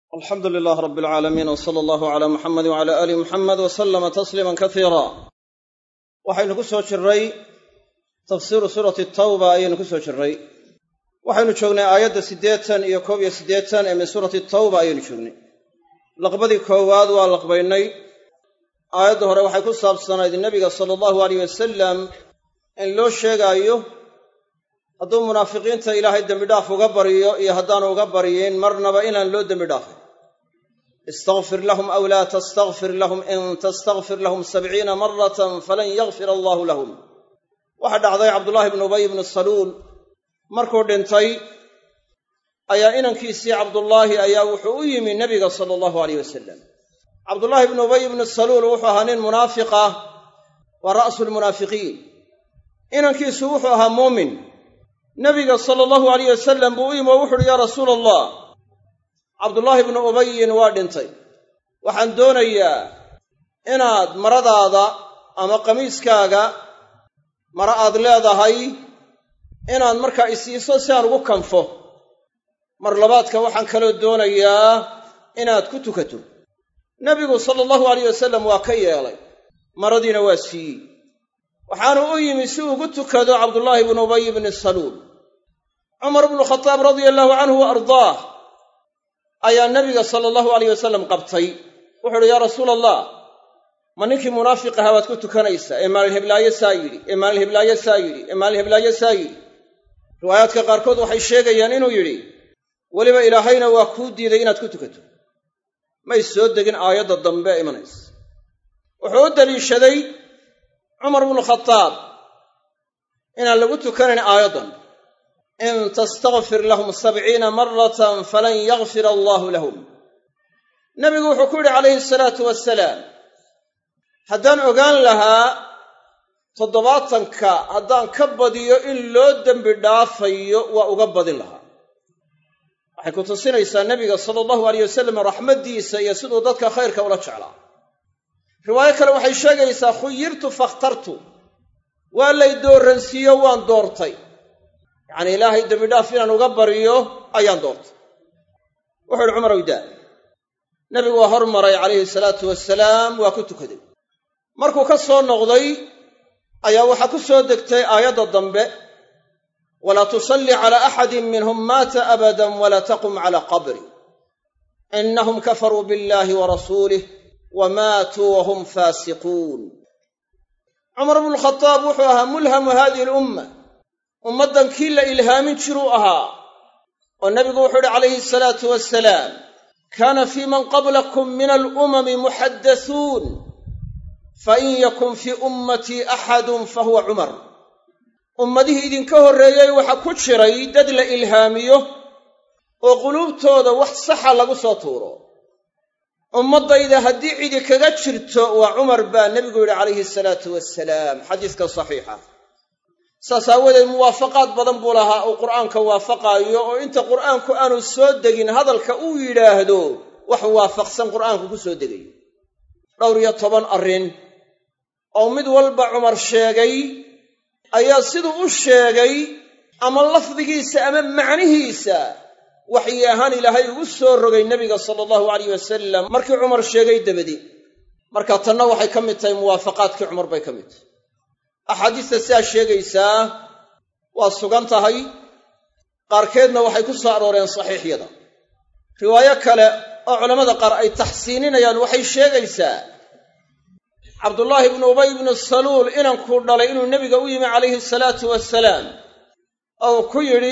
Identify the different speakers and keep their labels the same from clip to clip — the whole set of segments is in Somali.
Speaker 1: alxamdu lilaah rab alcaalamiin w sala allahu calaa muxamedi wcala aali muxamed wa sallama tasliiman kasiira waxaynu ku soo jirray tafsiiru suurati tawba ayaynu ku soo jirray waxaynu joognay aayadda siddeetan iyo koob iyo siddeetan ee min suurati tawba ayaynu joognay laqbadii koowaad waa laqbaynay aayadda hore waxay ku saabsanayd nebiga sala allahu aleyh wasalam in loo sheegaayo hadduu munaafiqiinta ilaahay dembidhaaf uga baryo iyo haddaanu uga baryin marnaba inaan loo dembi dhaafin istakfir lahum aw laa tastakfir lahum in tastakfir lahum sabciina maratan falan yakfir allaahu lahum waxaa dhacday cabdullaahi bnu ubay bnu saluul markuu dhintay ayaa inankiisii cabdullaahi ayaa wuxuu u yimi nebiga sala allahu aleyh wasalam cabdullaahi bnu ubay bnu saluul wuxuu ahaa nin munaafiq ah waa ra'su lmunaafiqiin inankiisu wuxuu ahaa muumin nebiga sala allahu alayh wasalam buu u yimi oo wuxu uhi yaa rasuula allah cabdullaahi bnu ubayin waa dhintay waxaan doonayaa inaad maradaada ama qamiiskaaga mara aad leedahay inaad markaa isiiso si aan ugu kanfo mar labaadka waxaan kaloo doonayaa inaad ku tukato nebigu sala allahu alayh wasalam waa ka yeelay maradiina waa siiyey waxaanu u yimi si ugu tukado cabdullaahi bnu ubay bni saluul cumar bnu khataab radia allahu canhu wa ardaah ayaa nebiga sala allahu alayh wasalam qabtay wuxu uhi yaa rasuula allah ma ninkii munaafiq ahaa baad ku tukanaysaa ee maalin heblaayo saa yidhi ee maalin heblaayo saa yidhi ee maalin heblaayo saa yidhi riwaayaadka qaarkood waxay sheegayaan inuu yidhi weliba ilaahayna waa kuu diiday inaad ku tukato may soo degin aayadda dambe ee imanaysa wuxuu u daliishaday cumar bnu khataab inaan lagu tukanayn aayaddan in tastakfir lahum sabciina maratan falan yakfir allaahu lahum nebigu wuxuu ku yidhi calayhi salaatu wasalaam haddaan ogaan lahaa toddobaatanka haddaan ka badiyo in loo dembi dhaafayo waa uga badin lahaa waxay ku tusinaysaa nebiga sala allahu aleyh wasalam raxmaddiisa iyo siduu dadka khayrka ula jeclaa riwaayo kale waxay sheegaysaa khuyirtu fakhtartu waa lay dooransiiyo waan doortay yacanii ilaahay dembidhaaf inaan uga baryo ayaan doortay wuxuu ihi cumar oydaa nebigu waa hormaray calayhi salaatu wasalaam waa ku tukaday markuu ka soo noqday ayaa waxaa ku soo degtay aayadda dambe walaa tusalli calaa axadin minhum maata abadan walaa taqum calaa qabri innahum kafaruu billahi wa rasuulih wa maatuu wa hum faasiquun cumar bnukhadaab wuxuu ahaa mulhamu hadihi alumma ummaddan kii la ilhaamin jiruu ahaa oo nebigu wuxuu ihi calayhi asalaatu wasalaam kaana fii man qablakum min alumami muxaddasuun fain yakun fii ummatii axadun fahuwa cumar ummadihii idinka horreeyey waxaa ku jiray dad la ilhaamiyo oo quluubtooda wax saxa lagu soo tuuro ummaddayda haddii cidi kaga jirto waa cumar baa nebigu yidhi calayhi salaatu wasalaam xadiiska saxiixa saas aawadeed muwaafaqaad badan buu lahaa uu qur'aanka waafaqaayo oo inta qur'aanku aanu soo degin hadalka uu yidhaahdo wax waafaqsan qur'aanku ku soo degayo dhowr iyo toban arrin oo mid walba cumar sheegay ayaa siduu u sheegay ama lafdigiisa ama macnihiisa waxyi ahaan ilaahay ugu soo rogay nebiga sala allahu alayh wasalam markii cumar sheegay dabadii marka tanna waxay ka mid tahay muwaafaqaadkii cumar bay ka mid tahay axaadiista sidaa sheegaysaa waa sugan tahay qaarkeedna waxay ku soo arooreen saxiixyada riwaayo kale oo culammada qaar ay taxsiininayaan waxay sheegaysaa cabdullaahi ibnu ubay ibnu saluul inankuu dhalay inuu nebiga u yimi calayhi salaatu wasalaam oo ku yidhi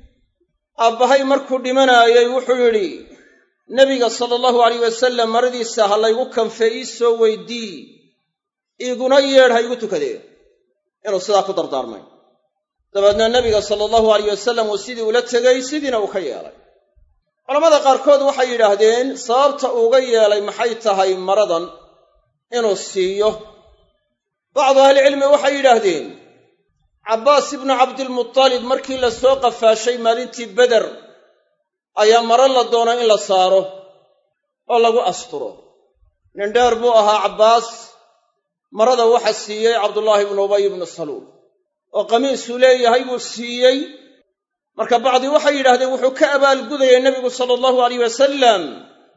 Speaker 1: aabbahay markuu dhimanaayey wuxuu yidhi nebiga sala allahu alayh wasalam maradiisa ha laygu kanfee ii soo weydii iiguna yeedh ha igu tukadee inuu sidaa ku dardaarmay dabeedna nebiga sala allahu alayh wasalam uu sidii ula tegey sidiina uu ka yeelay culammada qaarkood waxay yidhaahdeen sababta uuga yeelay maxay tahay maradan inuu siiyo bacdu ahlicilmi waxay yidhaahdeen cabbaas ibnu cabdilmutalib markii la soo qafaashay maalintii beder ayaa maro la doona in la saaro oo lagu asturo nin dheer buu ahaa cabbaas marada waxa siiyey cabdullaahi ibnu ubay ibnu saluul oo qamiisuu leeyahay buu siiyey marka bacdi waxay yidhahdeen wuxuu ka abaalgudayay nebigu sala allahu alayh wasalam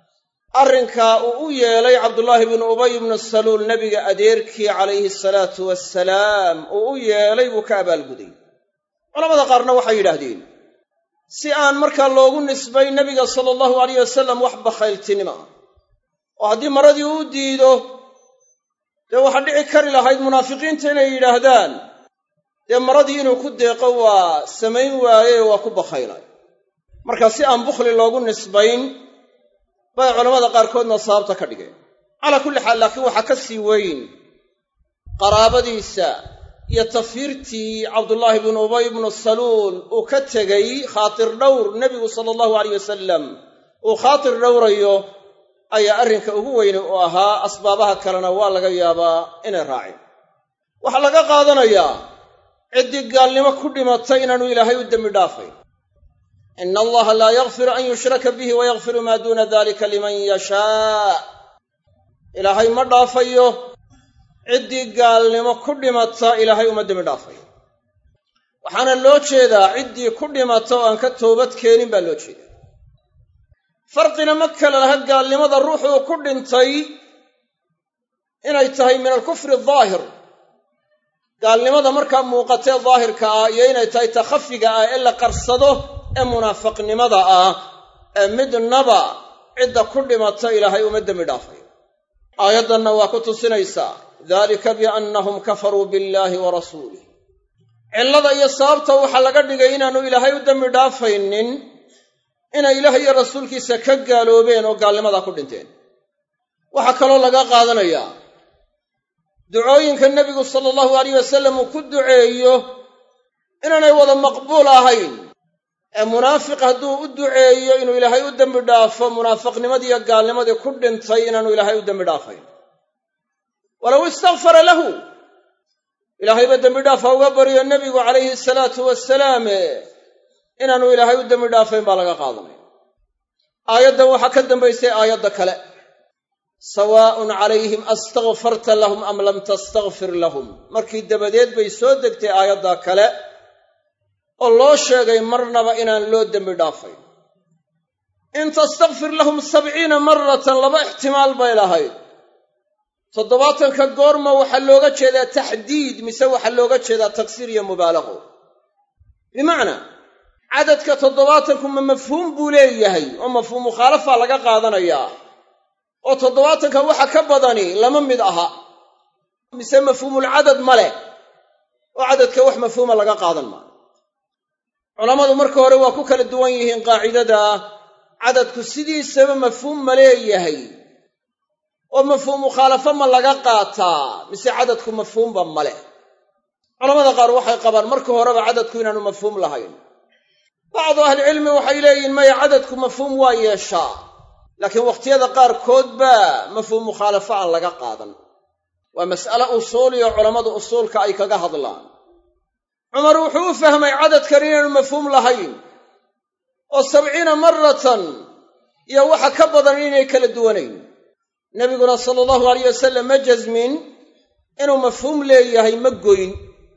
Speaker 1: arrinkaa uu u yeelay cabdullaahi bnu ubay bnu saluul nebiga adeerkii calayhi salaatu wasalaam uu u yeelay buu ka abaalguday culamada qaarna waxay yidhaahdeen si aan markaa loogu nisbayn nebiga sala allahu alayh wasalam wax bakhayltinimo ah oo haddii maradii uu diido dee waxaa dhici kari lahayd munaafiqiinta inay yidhaahdaan dee maradii inuu ku deeqo waa samayn waaye waa ku bakhaylay marka si aan bukhli loogu nisbayn bay culammada qaarkoodna sababta ka dhigeen calaa kulli xaal laakiin waxaa ka sii weyn qaraabadiisa iyo tafiirtii cabdullaahi bnu ubay bnu saluul uu ka tegey khaatir dhowr nebigu sala allahu alayh wasalam uu khaatir dhowrayo ayaa arrinka ugu weyne u ahaa asbaabaha kalena waa laga yaabaa inay raaceen waxaa laga qaadanayaa ciddii gaalnimo ku dhimatay inaanu ilaahay u dembi dhaafayn ina allaha laa yakfiru an yushraka bihi wayakfiru maa duuna dalika liman yashaa ilaahay ma dhaafayo ciddii gaalnimo ku dhimata ilaahay uma dembi dhaafayo waxaana loo jeedaa ciddii ku dhimata oo aan ka toobad keenin baa loo jeedaa farqina ma kale laha gaalnimada ruuxuu ku dhintay inay tahay min alkufri daahir gaalnimada markaa muuqatee daahirka ah iyo inay tahay ta khafiga ah ee la qarsado ee munaafiqnimada ah ee midnaba cidda ku dhimata ilaahay uma dembi dhaafayo aayaddanna waa ku tusinaysaa dalika biannahum kafaruu billaahi wa rasuulih cillada iyo sababta waxaa laga dhigay inaannu ilaahay u dembi dhaafaynin inay ilaah iyo rasuulkiisa ka gaaloobeen oo gaalnimadaa ku dhinteen waxaa kaloo laga qaadanayaa ducooyinka nebigu sala allahu alayh wasalam uu ku duceeyo inaanay wada maqbuul ahayn ee munaafiq hadduu u duceeyo inuu ilaahay u dembi dhaafo munaafiqnimadiiyo gaalnimadii ku dhintay inaanu ilaahay u dembi dhaafayn walow istakfara lahu ilaahayba dembi dhaaf ha uga baryo nebigu calayhi salaatu wasalaame inaanu ilaahay u dembi dhaafayn baa laga qaadanaya aayaddan waxaa ka dambaysay aayadda kale sawaa'un calayhim astakfarta lahum am lam tastakfir lahum markii dabadeed bay soo degtay aayaddaa kale oo loo sheegay marnaba inaan loo dembi dhaafayn in tastakfir lahum sabciina maratan laba ixtimaal bay lahayd toddobaatanka goorma waxaa looga jeedaa taxdiid mise waxaa looga jeedaa taksiir iyo mubaalaqo bimacnaa cadadka toddobaatanku ma mafhuum buu leeyahay oo mafhuum mukhaalafa laga qaadanayaa oo toddobaatanka waxa ka badani lama mid aha mise mafhuumulcadad ma leh oo cadadka wax mafhuuma laga qaadan maayo culammadu marka hore waa ku kala duwan yihiin qaacidada cadadku sidiisaba mafhuum ma leeyahay oo mafhuum mukhaalafo ma laga qaataa mise cadadku mafhuumba ma leh culamada qaar waxay qabaan marka horeba cadadku inaanu mafhuum lahayn bacdu ahlicilmi waxay leeyihin maya cadadku mafhuum waa yeeshaa laakiin wakhtiyada qaarkood baa mafhuum mukhaalafo aan laga qaadan waa mas'ale usuuliyo culammadu usuulka ay kaga hadlaan cumar wuxuu u fahmay cadadkan inaanu mafhuum lahayn oo sabciina maratan iyo waxa ka badan inay kala duwanayn nebiguna sala allahu alayh wasalam ma jasmin inuu mafhuum leeyahay ma goyn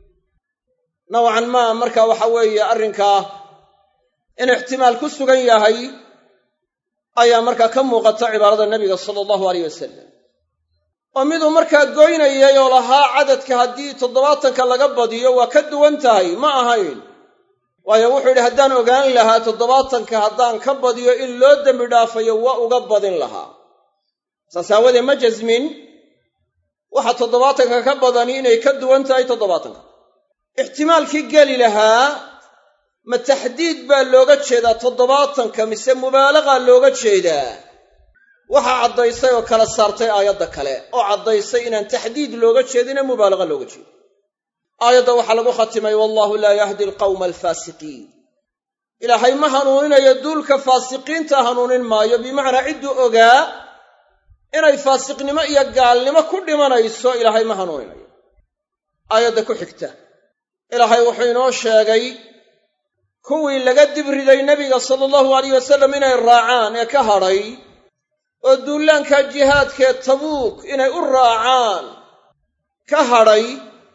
Speaker 1: nowcan maa marka waxa weeye arrinkaa in ixtimaal ku sugan yahay ayaa markaa ka muuqata cibaarada nebiga sala allahu alayh wasalam oo miduu markaa goynayay oo lahaa cadadka haddii toddobaatanka laga badiyo waa ka duwan tahay ma ahayn waayo wuxuu yidhi haddaan ogaan lahaa toddobaatanka haddaan ka badiyo in loo dembi dhaafayo waa uga badin lahaa saas aawadee ma jasmin waxa toddobaatanka ka badani inay ka duwan tahay toddobaatanka ixtimaalkii geli lahaa ma taxdiid baa looga jeedaa toddobaatanka mise mubaalaqaa looga jeedaa waxaa caddaysay oo kala saartay aayadda kale oo caddaysay inaan taxdiid looga jeedine mubaalaqa looga jeedo aayadda waxaa lagu khatimay wallahu laa yahdi alqawma alfaasiqiin ilaahay ma hanuuninayo duulka faasiqiinta hanuunin maayo bimacnaa cidduu ogaa inay faasiqnimo iyo gaalnimo ku dhimanayso ilaahay ma hanuuninayo aayadda ku xigta ilaahay wuxuu inoo sheegay kuwii laga dibriday nebiga sala allahu alayh wasalam inay raacaan ee ka hadhay oo duullaanka jihaadkee tabuuk inay u raacaan ka hadhay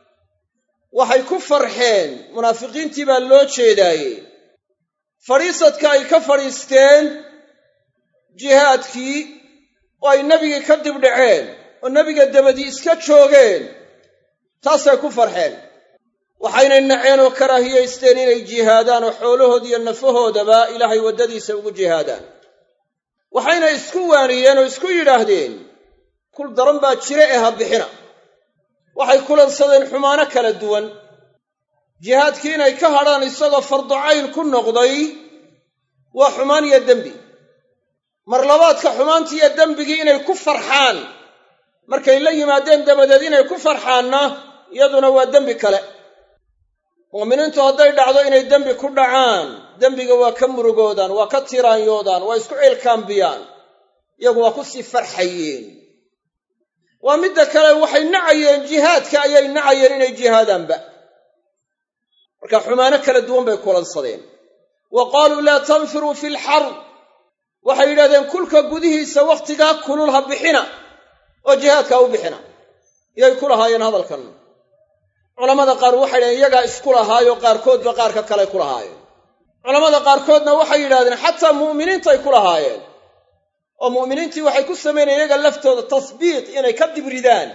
Speaker 1: waxay ku farxeen munaafiqiintii baa loo jeedaaye fadhiisadka ay ka fadhiisteen jihaadkii oo ay nebigii ka dibdhaceen oo nebiga dabadii iska joogeen taasay ku farxeen waxaynay naceen oo karaahiyaysteen inay jihaadaan oo xoolahood iyo nafahoodaba ilaahay waddadiisa ugu jihaadaan waxayna isku waaniyeen oo isku yidhaahdeen kul daran baa jire ee ha bixina waxay kulansadeen xumaano kala duwan jihaadkii inay ka hadhaan isagoo farducayn ku noqday waa xumaan iyo dembi mar labaadka xumaantii iyo dembigii inay ku farxaan markay la yimaadeen dabadeed inay ku farxaanna iyaduna waa dembi kale mu'miniintu hadday dhacdo inay dembi ku dhacaan dembiga waa ka murugoodaan waa ka tiraanyoodaan waa isku ceelkaambiyaan iyagu waa ku sii farxayeen waa midda kale waxay nacayeen jihaadka ayay nacayeen inay jihaadaanba marka xumaano kala duwan bay kulansadeen wa qaaluu laa tanfiruu fi lxarb waxay yidhahdeen kulka gudihiisa wakhtigaa kulul ha bixina oo jihaadka ha u bixina iyay ku lahaayeen hadalkan culammada qaar waxay yidhahdeen iyagaa isku lahaayo qaarkoodba qaarka kale ku lahaayeen culammada qaarkoodna waxay yidhahdeen xataa mu'miniintay ku lahaayeen oo mu'miniintii waxay ku samaynayeen iyaga laftooda tasbiiq inay ka dibridaan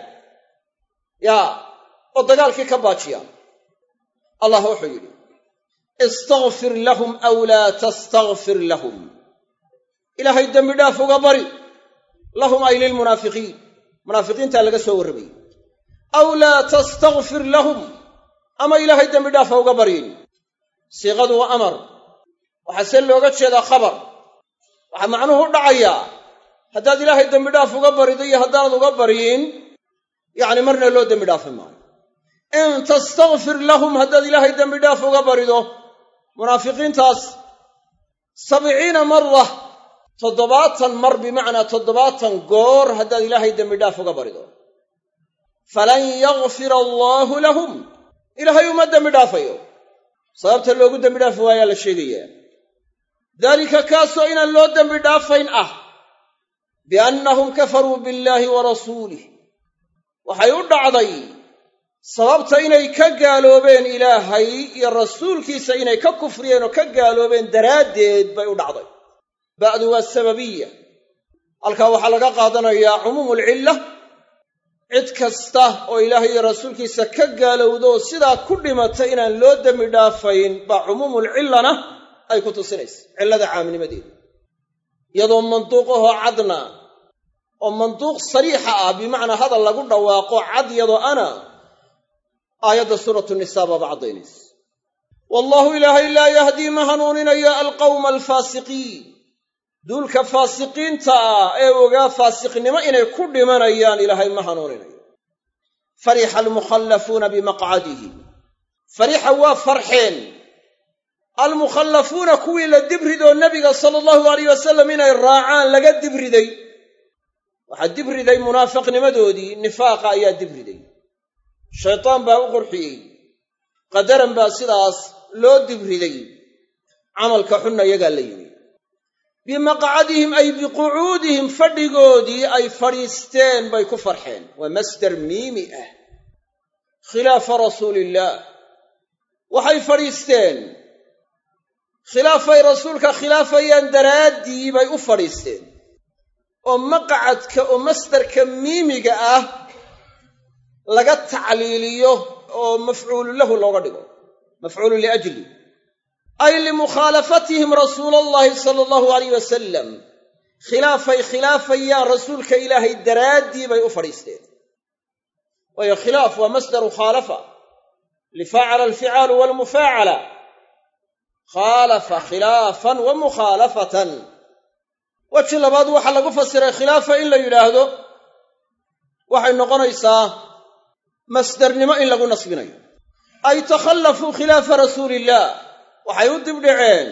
Speaker 1: yaa oo dagaalkii ka baajiyaan allah wuxuu yidhi istakfir lahum aw laa tastakfir lahum ilaahay dembi dhaaf uga bari lahum ay lilmunaafiqiin munaafiqiintaa laga soo warramayey aw laa tastakfir lahum ama ilaahay dembi dhaafa uga baryin siiqadu waa amar waxaa se looga jeedaa khabar waxaa macnuhu u dhacayaa haddaad ilaahay dembi dhaaf uga barido iyo haddaanad uga baryin yacni marna loo dembi dhaafi maayo in tastakfir lahum haddaad ilaahay dembi dhaaf uga barido munaafiqiintaas sabciina mara toddobaatan mar bimacnaa toddobaatan goor haddaad ilaahay dembi dhaaf uga barido falan yakfira allaahu lahum ilaahay uma dembi dhaafayo sababta loogu dembi dhaafi waayaa la sheegayaa daalika kaasoo inaan loo dembi dhaafayn ah biannahum kafaruu billaahi wa rasuulih waxay u dhacday sababta inay ka gaaloobeen ilaahay iyo rasuulkiisa inay ka kufriyeen oo ka gaaloobeen daraaddeed bay u dhacday ba'du waa sababiya halkaa waxaa laga qaadanayaa cumuumulcilla cid kasta oo ilaahay iyo rasuulkiisa ka gaalowdo oo sidaa ku dhimata inaan loo dembi dhaafayn baa cumuumulcillana ay ku tusinaysa cillada caamnimadeeda iyadoo manduuqahoo cadna oo manduuq sariixa ah bimacnaa hadal lagu dhawaaqo cad yadoo ana aayadda suuratu nisaa baaba caddaynaysa wallaahu ilaahay laa yahdii ma hanuuninayo alqawma alfaasiqiin duulka faasiqiinta ah ee ogaa faasiqnimo inay ku dhimanayaan ilaahay ma hanuuninayo farixa almukhallafuuna bimaqcadihi farixa waa farxeen almukhallafuuna kuwii la dibridoo nebiga sala allahu alayh wasalam inay raacaan laga dibriday waxaa dibriday munaafiqnimadoodii nifaaqa ayaa dibriday shaytaan baa u qurxiyey qadaran baa sidaas loo dibriday camalka xunna iyagaa la yimi bimaqcadihim ay biqucuudihim fadhigoodii ay fadhiisteen bay ku farxeen waa masdar miimi ah khilaafa rasuuliillaah waxay fadhiisteen khilaafay rasuulka khilaafayaan daraaddii bay u fadhiisteen oo maqcadka oo masdarka miimiga ah laga tacliiliyo oo mafcuulu lahu looga dhigo mafcuulu liajli ay limukhaalafatihim rasuula allahi sala allahu alayh wasalam khilaafay khilaafayaan rasuulka ilaahay daraaddii bay u fadhiisteen waayo khilaaf waa masdaru khaalafa lifaacala alficaalu walmufaacala khaalafa khilaafan wa mukhaalafatan weji labaad waxaa lagu fasiray khilaafa in la yidhaahdo waxay noqonaysaa masdarnimo in lagu nasbinayo ay takhallafuu khilaafa rasuuliillaah waxay u dibdhaceen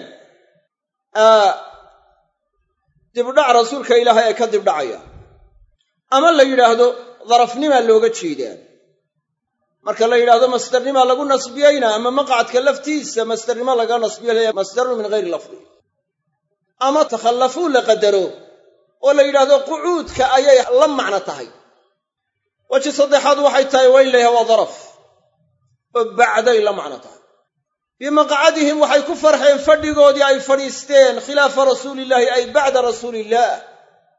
Speaker 1: dibdhac rasuulka ilaahay ay ka dibdhacayaan ama la yidhaahdo darafnimaa looga jeedaa marka la yidhaahdo masdarnimaa lagu nasbiyeyna ama maqcadka laftiisa masdarnimo laga nasbiyo masdarun min hayri lafdi ama takhallafuu la qadaro oo la yidhaahdo qucuudka ayay la macno tahay weji saddexaad waxay tahay waa in la yhaha waa daraf oo bacday la macno tahay bimaqcadihim waxay ku farxeen fadhigoodii ay fadhiisteen khilaafa rasuulillaahi ay bacda rasuuliillaah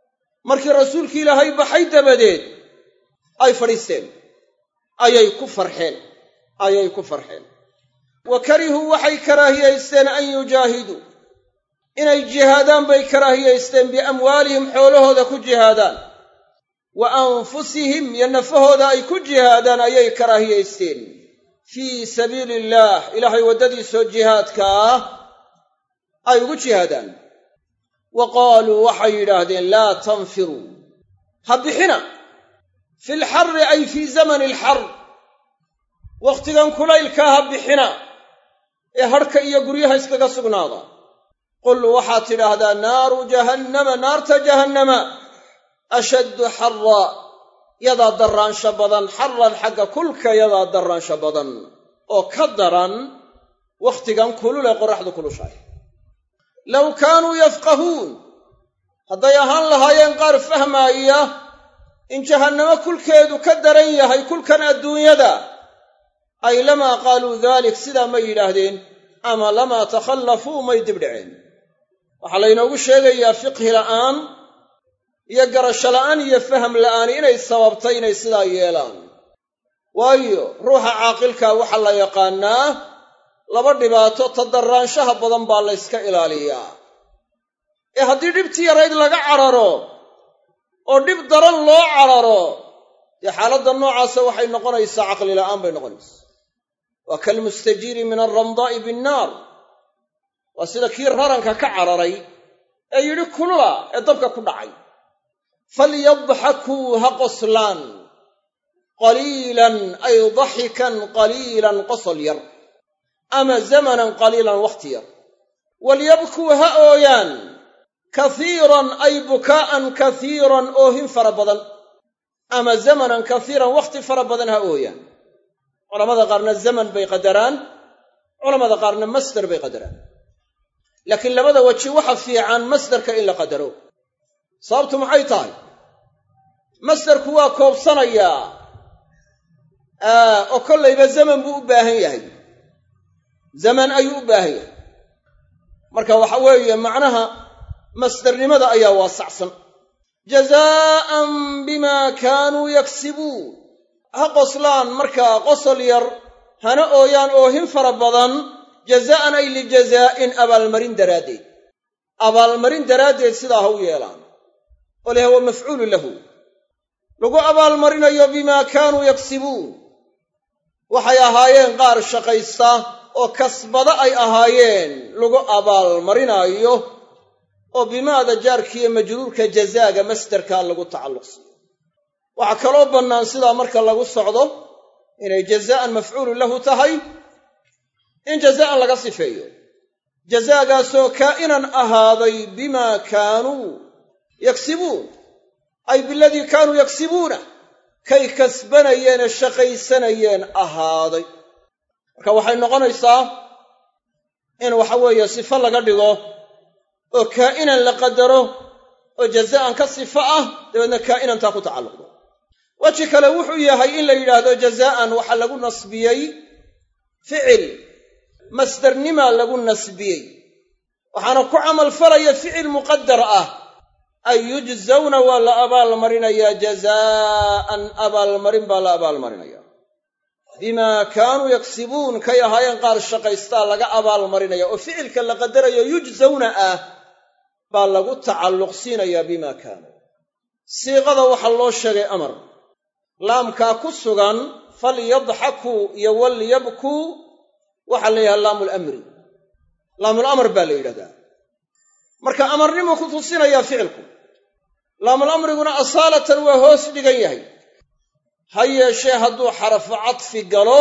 Speaker 1: markii rasuulkii ilaahay baxay dabadeed ay fadhiisteen ayay ku farxeen ayay ku farxeen wa karihuu waxay karaahiyaysteen an yujaahiduu inay jihaadaan bay karaahiyaysteen biamwaalihim xoolahooda ku jihaadaan wa anfusihim iyo nafahooda ay ku jihaadaan ayay karaahiyaysteen fii sabiili illaah ilaahay waddadiisoo jihaadka ah ay ugu jihaadaan wa qaaluu waxay yidhaahdeen laa tanfiruu ha bixina fi lxarri ay fii zamani alxar wakhtigan kulaylkaa ha bixina ee hadhka iyo guryaha iskaga sugnaada qul waxaad tidhaahdaa naaru jahannama naarta jahannama ashaddu xarra yadaa darraansha badan xarran xagga kulka yadaa darraansha badan oo ka daran wakhtigan kulul ee qoraxdu kulushahay low kaanuu yafqahuun hadday ahaan lahaayeen qaar fahmaaya in jahannamo kulkeedu ka daran yahay kulkan adduunyada ay lamaa qaaluu daalik sidaa may yidhaahdeen ama lamaa takhallafuu may dibdhaceen waxaa laynoogu sheegayaa fiqhi la'aan iyo garasho la'aan iyo faham la'aani inay sababtay inay sidaa yeelaan waayo ruuxa caaqilkaa waxaa la yaqaannaa laba dhibaato tadarraanshaha badan baa la yska ilaaliyaa ee haddii dhibtii yarayd laga cararo oo dhib daran loo cararo dee xaaladda noocaasa waxay noqonaysaa caqli la'aan bay noqonaysaa waa kalmustajiiri min alramdaa'i binnaar waa sida kii raranka ka cararay ee yidhi kulula ee dabka ku dhacay falyadxakuu ha qoslaan qaliilan ay daxikan qaliilan qosol yar ama zamanan qaliilan wakhti yar walyabkuu ha ooyaan kaiiran ay bukaa'an kaiiran oohin fara badan ama zamanan kaiiran wakhti fara badan ha ooyaan culamada qaarna zaman bay qadaraan culamada qaarna masdar bay qadaraan laakiin labada weji waxa fiican masdarka in la qadaro sababtu maxay tahay masdarku waa koobsanayaa oo kollayba zaman buu u baahan yahay zaman ayuu u baahan yahay marka waxa weeye macnaha masdarnimada ayaa waasacsan jazaa'an bimaa kaanuu yaksibuun ha qoslaan markaa qosol yar hana ooyaan oohin fara badan jazaa'an ay lijazaa'in abaalmarin daraaddeed abaalmarin daraaddeed sidaa ha u yeelaan oo leh waa mafcuulu lahu lagu abaalmarinayo bimaa kaanuu yaksibuun waxay ahaayeen qaar shaqaysta oo kasbada ay ahaayeen lagu abaalmarinaayo oo bimaada jaarkiiyo majruurka jazaaga masdarkaa lagu tacalluqsiiyo waxaa kaloo bannaan sidaa marka lagu socdo inay jazaa'an mafcuulun lahu tahay in jazaa'an laga sifeeyo jazaagaasoo kaa'inan ahaaday bimaa kaanuu yaksibuun ay biladii kaanuu yaksibuuna kay kasbanayeenee shaqaysanayeen ahaaday marka waxay noqonaysaa in waxa weeye sifo laga dhigo oo kaa'inan la qadaro oo jazaa'an ka sifo ah dabeedna kaa'inantaa ku tacalluqdo weji kale wuxuu yahay in la yidhaahdo jazaa'an waxaa lagu nasbiyey ficil masdarnimaa lagu nasbiyey waxaana ku camal falaya ficil muqadar ah ay yujzawna waa la abaalmarinayaa jazaa'an abaalmarin baa la abaalmarinaya bimaa kaanuu yaksibuun kay ahaayeen qaar shaqaystaa laga abaalmarinaya oo ficilka la qadarayo yujzawna ah baa lagu tacalluqsiinayaa bimaa kaanuu siiqada waxaa loo sheegay amar laamkaa ku sugan falyadxakuu iyo walyabkuu waxaa la yidhaha laamu lamri laamul amr baa la yidhahdaa marka amarnimuu ku tusinayaa ficilku laamul amriguna asaalatan waa hoos dhigan yahay ha yeeshee hadduu xarfu cadfi galo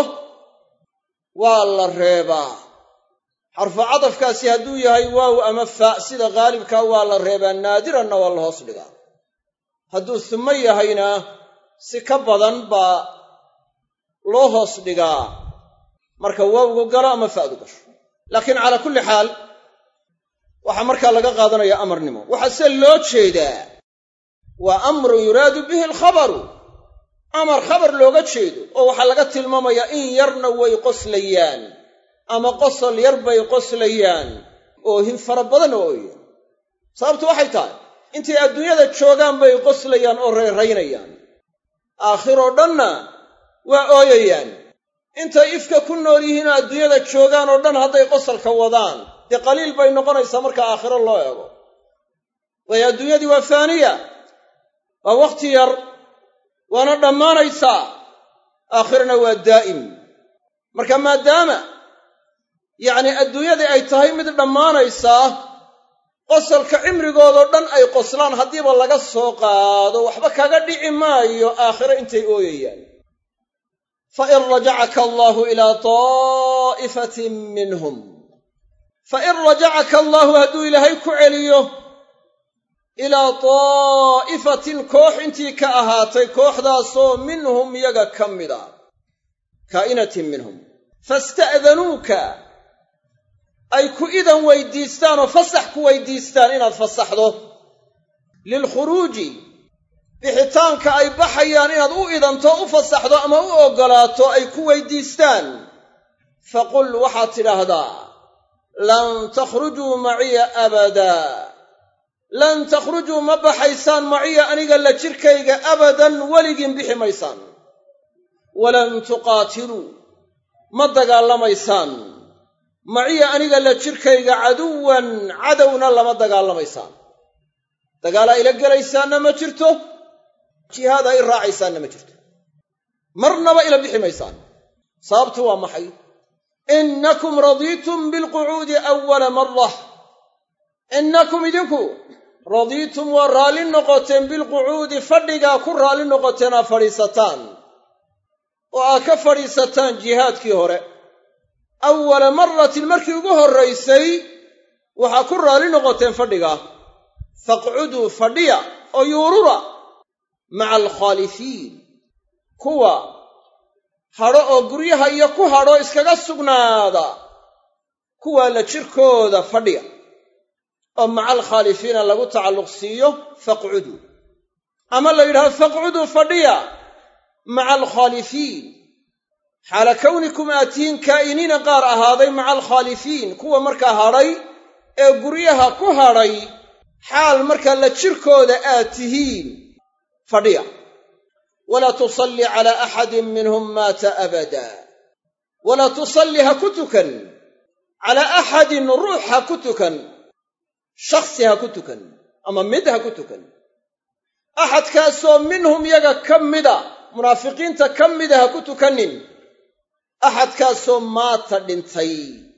Speaker 1: waa la reebaa xarfu cadafkaasi hadduu yahay waaw ama faa sida qaalibkaa waa la reebaa naadiranna waa la hoos dhigaa hadduu sumo yahayna si ka badan baa loo hoos dhigaa marka waawgu galo ama fa'du gasho laakiin calaa kulli xaal waxaa markaa laga qaadanaya amarnimo waxaa se loo jeedaa waa amrun yuraadu bihi alkhabaru amar khabar looga jeedo oo waxaa laga tilmaamayaa in yarna way qoslayaan ama qosol yar bay qoslayaan oohin fara badanna waa ooyaan sababtu waxay tahay intay adduunyada joogaan bay qoslayaan oo reeraynayaan aakhiroo dhanna waa ooyayaan intay ifka ku nool yihiin oo adduunyada joogaan oo dhan hadday qosalka wadaan dee qaliil bay noqonaysaa marka aakhiro loo eego waayo adduunyadii waa faaniya waa wakhti yar waana dhammaanaysaa aakhirana waa daa'im marka maadaama yacni adduunyadii ay tahay mid dhammaanaysaa qosalka cimrigoodoo dhan ay qoslaan haddiiba laga soo qaado waxba kaga dhici maayo aakhiro intay ooyayaan fa in rajacaka allaahu ilaa taa'ifatin minhum fa in rajacaka allaahu hadduu ilaahay ku celiyo ilaa taa'ifatin koox intii ka ahaatay kooxdaasoo minhum yaga ka mid a kaa'inatin minhum fasta'danuuka ay ku idan weydiistaan oo fasax ku weydiistaan inaad fasaxdo lilkhuruuji bixitaanka ay baxayaan inaad u idanto u fasaxdo ama u oggolaato ay ku weydiistaan faqul waxaad tidhaahdaa lan takhrujuu maciya abadaa lan takhrujuu ma baxaysaan maciya aniga la jirkayga abadan weligiin bixi maysaan walan tuqaatiluu ma dagaalamaysaan maciya aniga la jirkayga caduwan cadowna lama dagaalamaysaan dagaalaa ila gelaysaanna ma jirto jihaad ay raacaysaanna ma jirto marnaba ila bixi maysaan sababtu waa maxay innakum radiitum bilqucuudi awala marah innakum idinku radiitum waa raalli noqoteen bilqucuudi fadhigaa ku raalli noqoteen aa fadhiisataan oo aa ka fadhiisataan jihaadkii hore awala maratin markii ugu horraysay waxaa ku raalli noqoteen fadhigaa faqcuduu fadhiya oo yuurura maca alkhaalifiin kuwa hadho oo guryaha iyo ku hadho iskaga sugnaada kuwaa la jirkooda fadhiya oo maca alkhaalifiina lagu tacalluq siiyo faqcuduu ama la yidhahdo faqcuduu fadhiya maca alkhaalifiin xaala kawnikum aad tihiin kaa'iniina qaar ahaaday maca alkhaalifiin kuwa markaa hadhay ee guryaha ku hadhay xaal markaa la jirkooda aad tihiin fadhiya walaa tusalli calaa axadin minhum maata abada walaa tusalli ha ku tukan calaa axadin ruux ha ku tukan shakhsi ha ku tukan ama mid ha ku tukan axadkaasoo minhum yaga ka mida munaafiqiinta ka mida ha ku tukanin axadkaasoo maata dhintay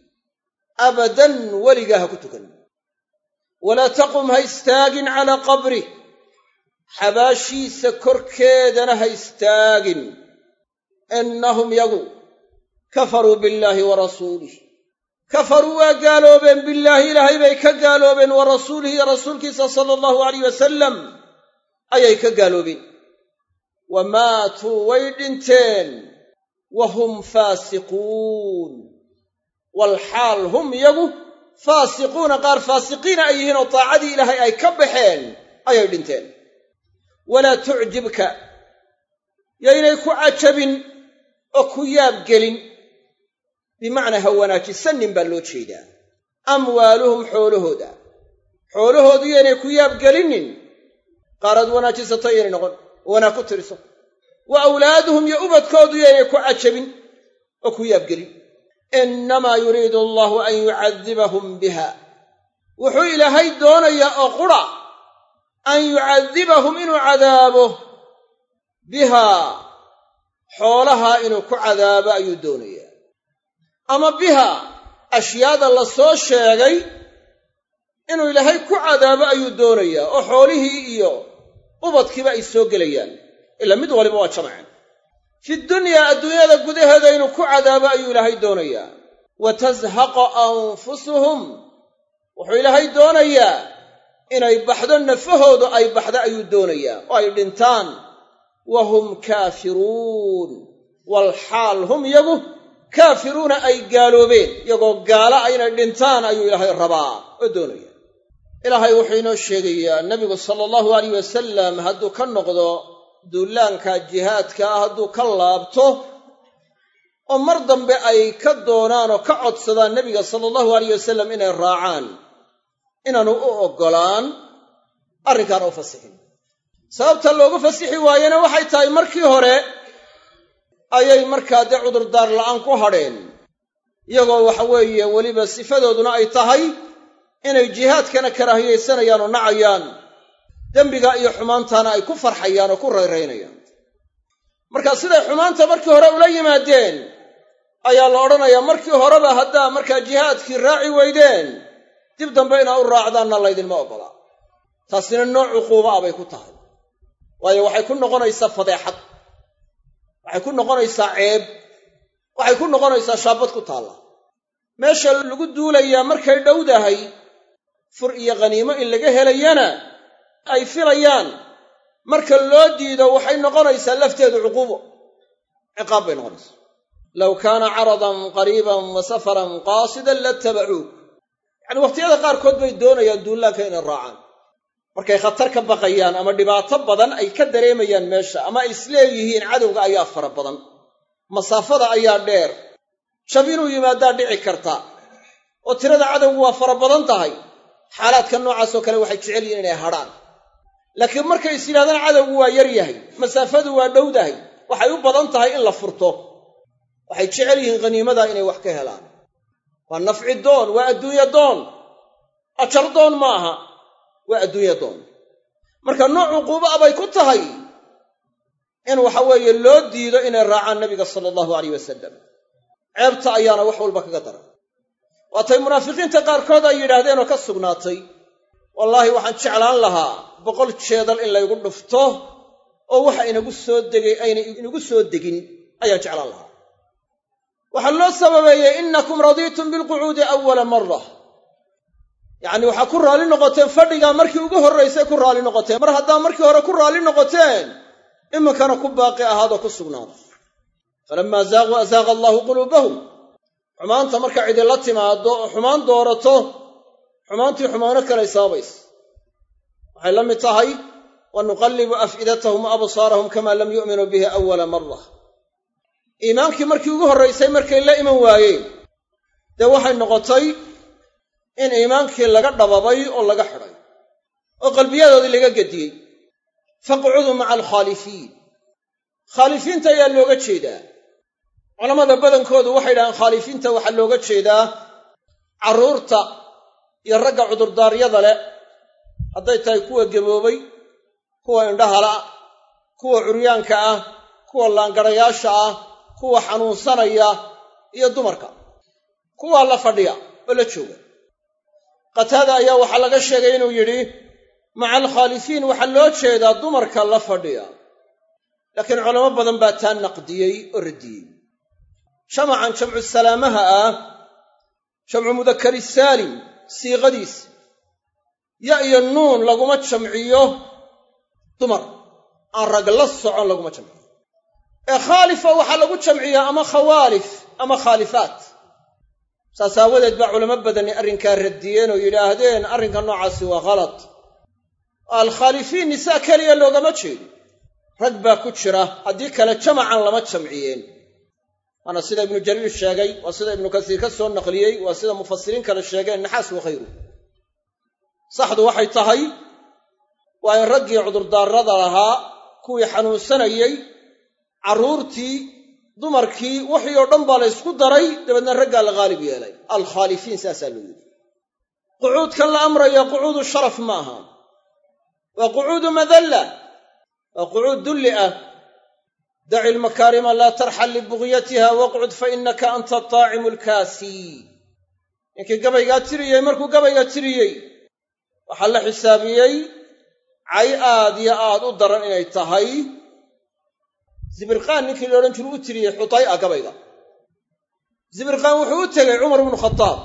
Speaker 1: abadan weligaa ha ku tukan walaa taqum ha istaagin calaa qabrih xabaashiisa korkeedana ha istaagin innahum yagu kafaruu billaahi wa rasuulih kafaruu waa gaaloobeen billaahi ilaahay bay ka gaaloobeen wa rasuulihi iyo rasuulkiisa sala allahu alayh wasalam ayay ka gaaloobeen wa maatuu way dhinteen wa hum faasiquun walxaal hum iyagu faasiquuna qaar faasiqiina ay yihiin oo taacadii ilaahay ay ka baxeen ayay dhinteen walaa tucjibka yaynay ku cajabin oo ku yaabgelin bimacnaa ha wanaajisanin baa loo jeedaa amwaaluhum xoolahooda xoolahoodu yaynay ku yaabgelinin qaaraad wanaajisato yaynay noqon oo wanaag ku tiriso wa awlaaduhum iyo ubadkoodu yaynay ku cajabin oo ku yaabgelin innamaa yuriidu allahu an yucadibahum biha wuxuu ilaahay doonayaa oo qura an yucadibahum inuu cadaabo bihaa xoolahaa inuu ku cadaabo ayuu doonayaa ama biha ashyaada la soo sheegay inuu ilaahay ku cadaabo ayuu doonayaa oo xoolihii iyo ubadkiiba ay soo gelayaan ilaa mid waliba waa jamaceen fi dunyaa adduunyada gudaheeda inuu ku cadaabo ayuu ilaahay doonayaa wa tashaqa anfusuhum wuxuu ilaahay doonayaa inay baxdo nafahoodu ay baxdo ayuu doonayaa oo ay dhintaan wa hum kaafiruun walxaal hum iyagu kaafiruuna ay gaaloobeen iyagoo gaala a inay dhintaan ayuu ilaahay rabaa oo doonaya ilaahay wuxuu inoo sheegayaa nebigu sala allahu alayh wasalam hadduu ka noqdo duulaanka jihaadka ah hadduu ka laabto oo mar dambe ay ka doonaan oo ka codsadaan nebiga sala allahu alayh wasalam inay raacaan inaanu u oggolaan arrinkaana u fasixin sababta loogu fasixi waayena waxay tahay markii hore ayay markaa dee cudurdaar la'aan ku hadheen iyagoo waxa weeye weliba sifadooduna ay tahay inay jihaadkana karaahiyaysanayaan oo nacayaan dembiga iyo xumaantana ay ku farxayaan oo ku rayraynayaan marka siday xumaanta markii hore ula yimaadeen ayaa la odhanayaa markii horeba haddaa markaa jihaadkii raaci weydeen dib dambe inaa u raacdaanna laydinma oggolaa taasina nooc cuquuba ah bay ku tahay waayo waxay ku noqonaysaa fadeexad waxay ku noqonaysaa ceeb waxay ku noqonaysaa shaabad ku taalla meesha lagu duulayaa markay dhowdahay fur iyo khaniimo in laga helayana ay filayaan marka loo diido waxay noqonaysaa lafteedu cuquubo ciqaab bay noqonaysaa low kaana caradan qariiban wa safaran qaasidan latabacuuk yacani wakhtiyada qaarkood bay doonayaan duullaanka inay raacaan markay khatar ka baqayaan ama dhibaato badan ay ka dareemayaan meesha ama ay isleeyihiin cadowga ayaa fara badan masaafada ayaa dheer jab inuu yimaadaa dhici karta oo tirada cadowgu waa fara badan tahay xaalaadka noocaasoo kale waxay jecel yihiin inay hadhaan laakiin markay is yidhahdaan cadowgu waa yar yahay masaafadu waa dhowdahay waxay u badan tahay in la furto waxay jecel yihiin khaniimadaa inay wax ka helaan waa nafci doon waa adduunya doon ajar doon ma aha waa adduunya doon marka nooc cuquuba a bay ku tahay in waxa weeye loo diido inay raacaan nabiga sala allahu alayh wasalam ceebta ayaana wax walba kaga daran waatay munaafiqiinta qaarkood ay yidhaahdeen oo ka sugnaatay wallaahi waxaan jeclaan lahaa boqol jeedal in laygu dhufto oo waxa inagu soo degay ayna inagu soo degin ayaan jeclaan lahaa waxaa loo sababeeyey innakum radiitum bilqucuudi awala mara yacni waxaa ku raalli noqoteen fadhigaa markii ugu horraysay ku raalli noqoteen mar haddaa markii hore ku raalli noqoteen iminkana ku baaqi ahaadoo ku sugnaada falammaa zaaquu azaaqa allaahu quluubahum xumaanta marka cidila timaado oo xumaan doorato xumaantii xumaano kalay sababaysa waxay la mid tahay wa nuqallibu af'idatahum wa absaarahum kamaa lam yu'minuu bihi awala mara iimaankii markii ugu horraysay markay la iman waayeen dee waxay noqotay in iimaankii laga dhababay oo laga xidhay oo qalbiyadoodii laga gediyey faqcuduu maca alkhaalifiin khaalifiinta ayaa looga jeedaa culammada badankoodu waxay dhahaan khaalifiinta waxaa looga jeedaa carruurta iyo ragga cudurdaaryada leh hadday tahay kuwa gaboobay kuwa indhahala kuwa curyaanka ah kuwa laangarayaasha ah kuwa xanuunsanaya iyo dumarka kuwaa la fadhiya oo la jooga qataada ayaa waxaa laga sheegay inuu yidhi maca alkhaalifiin waxaa loo jeedaa dumarka la fadhiya laakiin culamo badan baa taa naqdiyey oo radiyey jamacan jamcu salaamaha ah jamcu mudakari saalim siiqadiisa ya iyo nuun laguma jamciyo dumar aan rag la socon laguma jamciyo ee khaalifa waxaa lagu jamciyaa ama khawaalif ama khaalifaat saas aawadeed baa culamo badani arrinkaa radiyeen oo yidhaahdeen arrinka noocaasi waa khalad alkhaalifiin nisaa keliya loogama jeedo rag baa ku jira haddii kale jamacan lama jamciyeen waana sida ibnu jariir sheegay waa sida ibnu kasiir ka soo naqliyey waa sida mufasiriin kale sheegeen naxaas wa khayru saxdu waxay tahay waa in raggii cudurdaarada lahaa kuwii xanuunsanayey carruurtii dumarkii wixii oo dhan baa la ysku daray dabeedna raggaa la haalib yeelay alkhaalifiin saasaa loo yidhi qucuudkan la amraya qucuudu sharaf ma aha waa qucuudu madalla waa qucuud dulli ah daci lmakaarima laa tarxal libugyatiha waqcud fa innaka anta ataacimu alkaasii ninkii gabaygaa tiriyey markuu gabayga tiriyey waxaa la xisaabiyey cay aad iyo aad u daran inay tahay zibirqaan ninkii la odhan jiru u tiriyey xutay a gabayga zibirqaan wuxuu u tegey cumar ibnu khadaab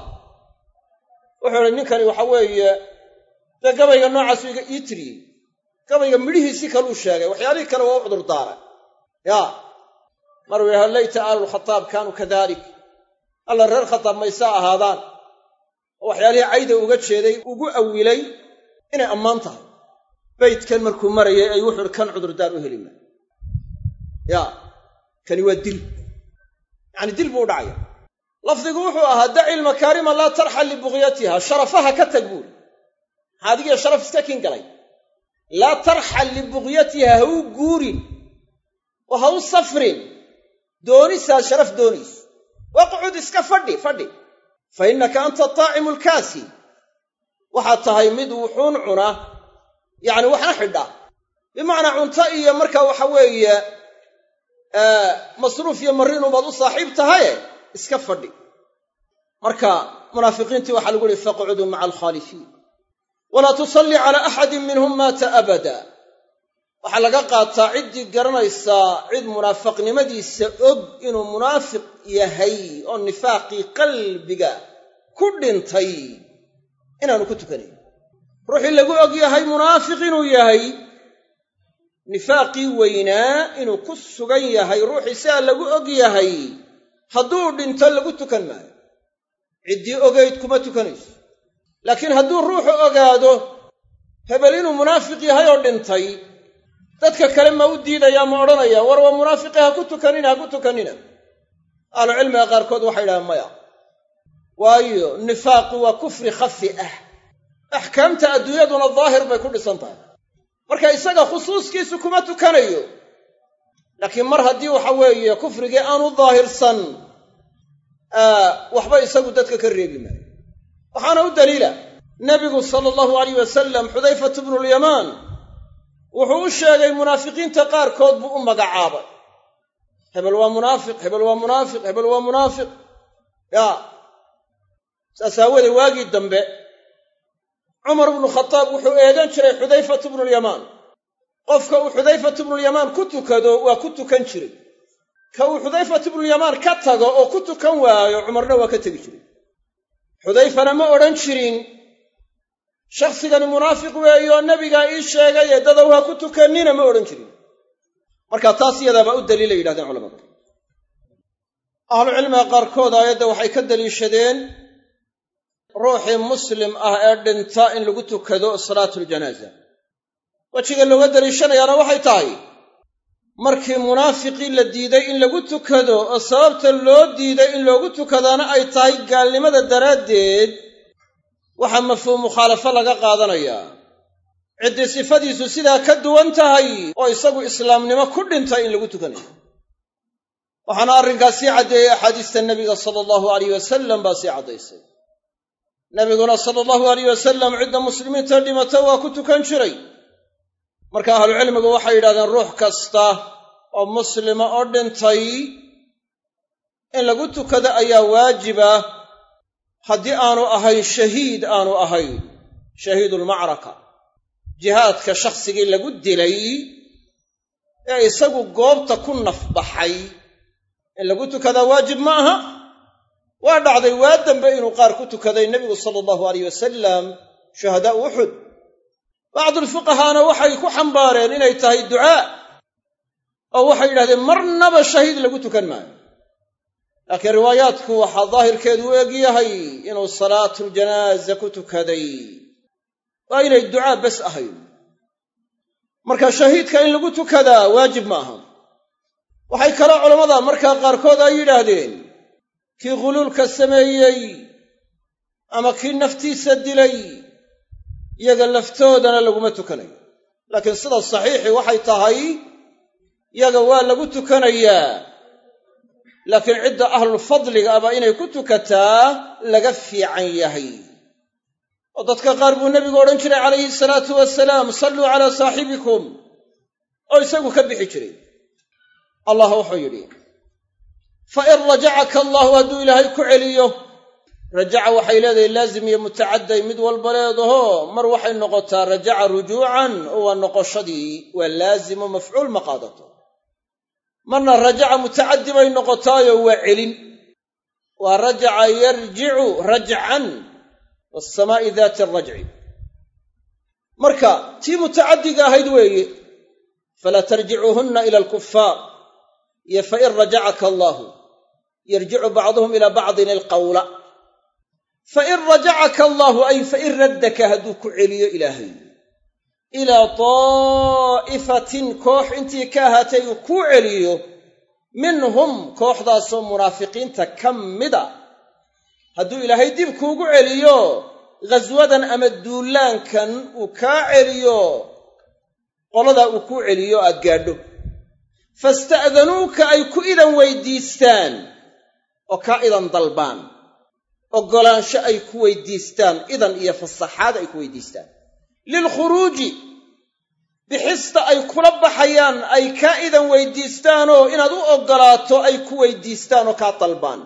Speaker 1: wuxuu idhi ninkani waxa weeye dee gabayga noocaasu ii tiriyey gabayga midhihiisii kaluu sheegay waxyaalihii kale waa u cudur daaray yaa maruu yidhaha layta aalulkhataab kaanuu kadalik alla reer khataab maysaa ahaadaan oo waxyaalihii cayda uga jeeday ugu awilay inay ammaan tahay baydkan markuu marayay ay wuxuu ihi kan cudurdaar u heli maayo yaa kani waa dil yacani dil buu u dhacaya lafdigu wuxuu ahaa daci lmakaarima laa tarxal libugyatiha sharafaha ka tag buuri maxaa adigiyo sharaf iska kin galay laa tarxal libuqyatiha ha u guurin oo ha u safrin doonisaad sharaf doonayso waqcud iska fadhi fadhi fa innaka anta taacimu lkaasi waxaad tahay mid wuxuun cuna yacni waxna xidha bimacnaa cunto iyo marka waxa weeye masruuf iyo mariinubaad u saaxiib tahaye iska fadhi marka munaafiqiintii waxaa lagu yihi faqcuduu maca alkhaalifiin walaa tusalli calaa axadin minhum maata abada waxaa laga qaataa ciddii garanaysaa cid munaafaqnimadiisa og inuu munaafiq yahay oo nifaaqii qalbiga ku dhintay inaanu ku tukanayn ruuxii lagu og yahay munaafiq inuu yahay nifaaqii weynaa inuu ku sugan yahay ruuxii sidaa lagu og yahay hadduu dhinto lagu tukan maayo ciddii ogayd kuma tukanayso laakiin hadduu ruuxu ogaado hebel inuu munaafiq yahay oo dhintay dadka kale ma u diidayaa ma odhanaya war waa munaafiqi ha ku tukanina ha ku tukanina ahlucilmiga qaarkood waxay idhahaan maya waayo nifaaqu waa kufri khafi ah axkaamta adduunyaduna daahir bay ku dhisan tahay marka isaga khusuuskiisu kuma tukanayo laakiin mar haddii waxa weeye kufrigii aanu daahirsan waxba isagu dadka ka reebi maayo waxaana u daliila nebigu sala allahu alayh wasalam xudayfatu bnulyamaan wuxuu u sheegay munaafiqiinta qaarkood buu u magacaabay hebel waa munaafiq hebel waa munaafiq hebel waa munaafiq yaa saas aawoodee waagii dambe cumar ibnu khataab wuxuu eegan jiray xudayfatu bnulyamaan qofka uu xudayfatu bnulyamaan ku tukado waa ku tukan jiray ka uu xudayfatu bnulyamaan ka tago oo ku tukan waayo cumarna waa ka tegi jiray xudayfana ma odhan jirin shakhsigani munaafiq weeyoo nebigaa ii sheegaye dadow ha ku tukannina ma odhan jirin marka taas iyadaabaa u daliilay yidhahdeen culamadu ahlucilmiga qaarkood aayadda waxay ka daliishadeen ruuxii muslim ah ee dhinta in lagu tukado salaatuljanaaza wejiga looga daliishanayaana waxay tahay markii munaafiqii la diiday in lagu tukado oo sababta loo diiday in loogu tukadaana ay tahay gaalnimada daraaddeed waxaa mafhuum mukhaalafo laga qaadanayaa ciddii sifadiisu sidaa ka duwan tahay oo isagu islaamnimo ku dhintay in lagu tukanayo waxaana arrinkaas sii caddeeyey axaadiista nebiga sala allahu alayh wasalam baa sii caddaysay nebiguna sala allahu alayh wasalam cidda muslimiinta dhimata waa ku tukan jiray marka ahlucilmigu waxay yidhahdeen ruux kasta oo muslima oo dhintay in lagu tukado ayaa waajiba haddii aanu ahayn shahiid aanu ahayn shahiidulmacraka jihaadka shakhsigii lagu dilay ee isagu goobta ku nafbaxay in lagu tukadaa waajib ma aha waa dhacday waa dambe inuu qaar ku tukaday nebigu sala allahu alayh wasalam shuhadaa'u uxud bacdulfuqahaana waxay ku xambaareen inay tahay ducaa oo waxay yidhahdeen marnaba shahiid lagu tukan maayo laakiin riwaayaadku waxaa daahirkeedu u eg yahay inuu salaatuljanaaza ku tukaday waa inay ducaa bes ahayn marka shahiidka in lagu tukadaa waajib ma aha waxay kaloo culammada markaa qaarkood ay yidhaahdeen kii khuluulka sameeyey ama kii naftiisa dilay iyaga laftoodana laguma tukanayo laakiin sida saxiixi waxay tahay yaga waa lagu tukanayaa laakiin cidda ahlulfadliga aba inay ku tukataa laga fiican yahay oo dadka qaar buu nebigu odhan jiray calayhi salaatu wasalaam salluu calaa saaxibikum oo isagu ka bixi jiray allah wuxuu yidhi fa in rajacaka allahu hadduu ilaahay ku celiyo rajaca waxay leedahay laazim iyo mutacadday mid walba leedaho mar waxay noqotaa rajaca rujuucan oo waa noqoshadii waa laazimo mafcuul ma qaadato marna rajaca mutacaddi bay noqotaayo waa celin waa rajaca yarjicu rajcan waasamaa'i daati arajci marka tii mutacaddiga ahayd weeye falaa tarjicuuhunna ila alkufaar iyo fain rajacaka allaahu yarjicu bacduhum ilaa bacdin ilqawla fain rajacaka allaahu ay fain raddaka hadduu ku celiyo ilaahay ilaa daa'ifatin koox intii ka ahaatay uu kuu celiyo minhum kooxdaasoo munaafiqiinta ka mida hadduu ilaahay dib kuugu celiyo ghaswadan ama duulaankan uu kaa celiyo qoladaa uu kuu celiyo aad gaadho fasta'danuuka ay ku idan weydiistaan oo kaa idan dalbaan oggolaansho ay ku weydiistaan idan iyo fasaxaad ay ku weydiistaan lilkhuruuji bixista ay kula baxayaan ay kaa idan weydiistaanoo inaad u oggolaato ay ku weydiistaan oo kaa dalbaan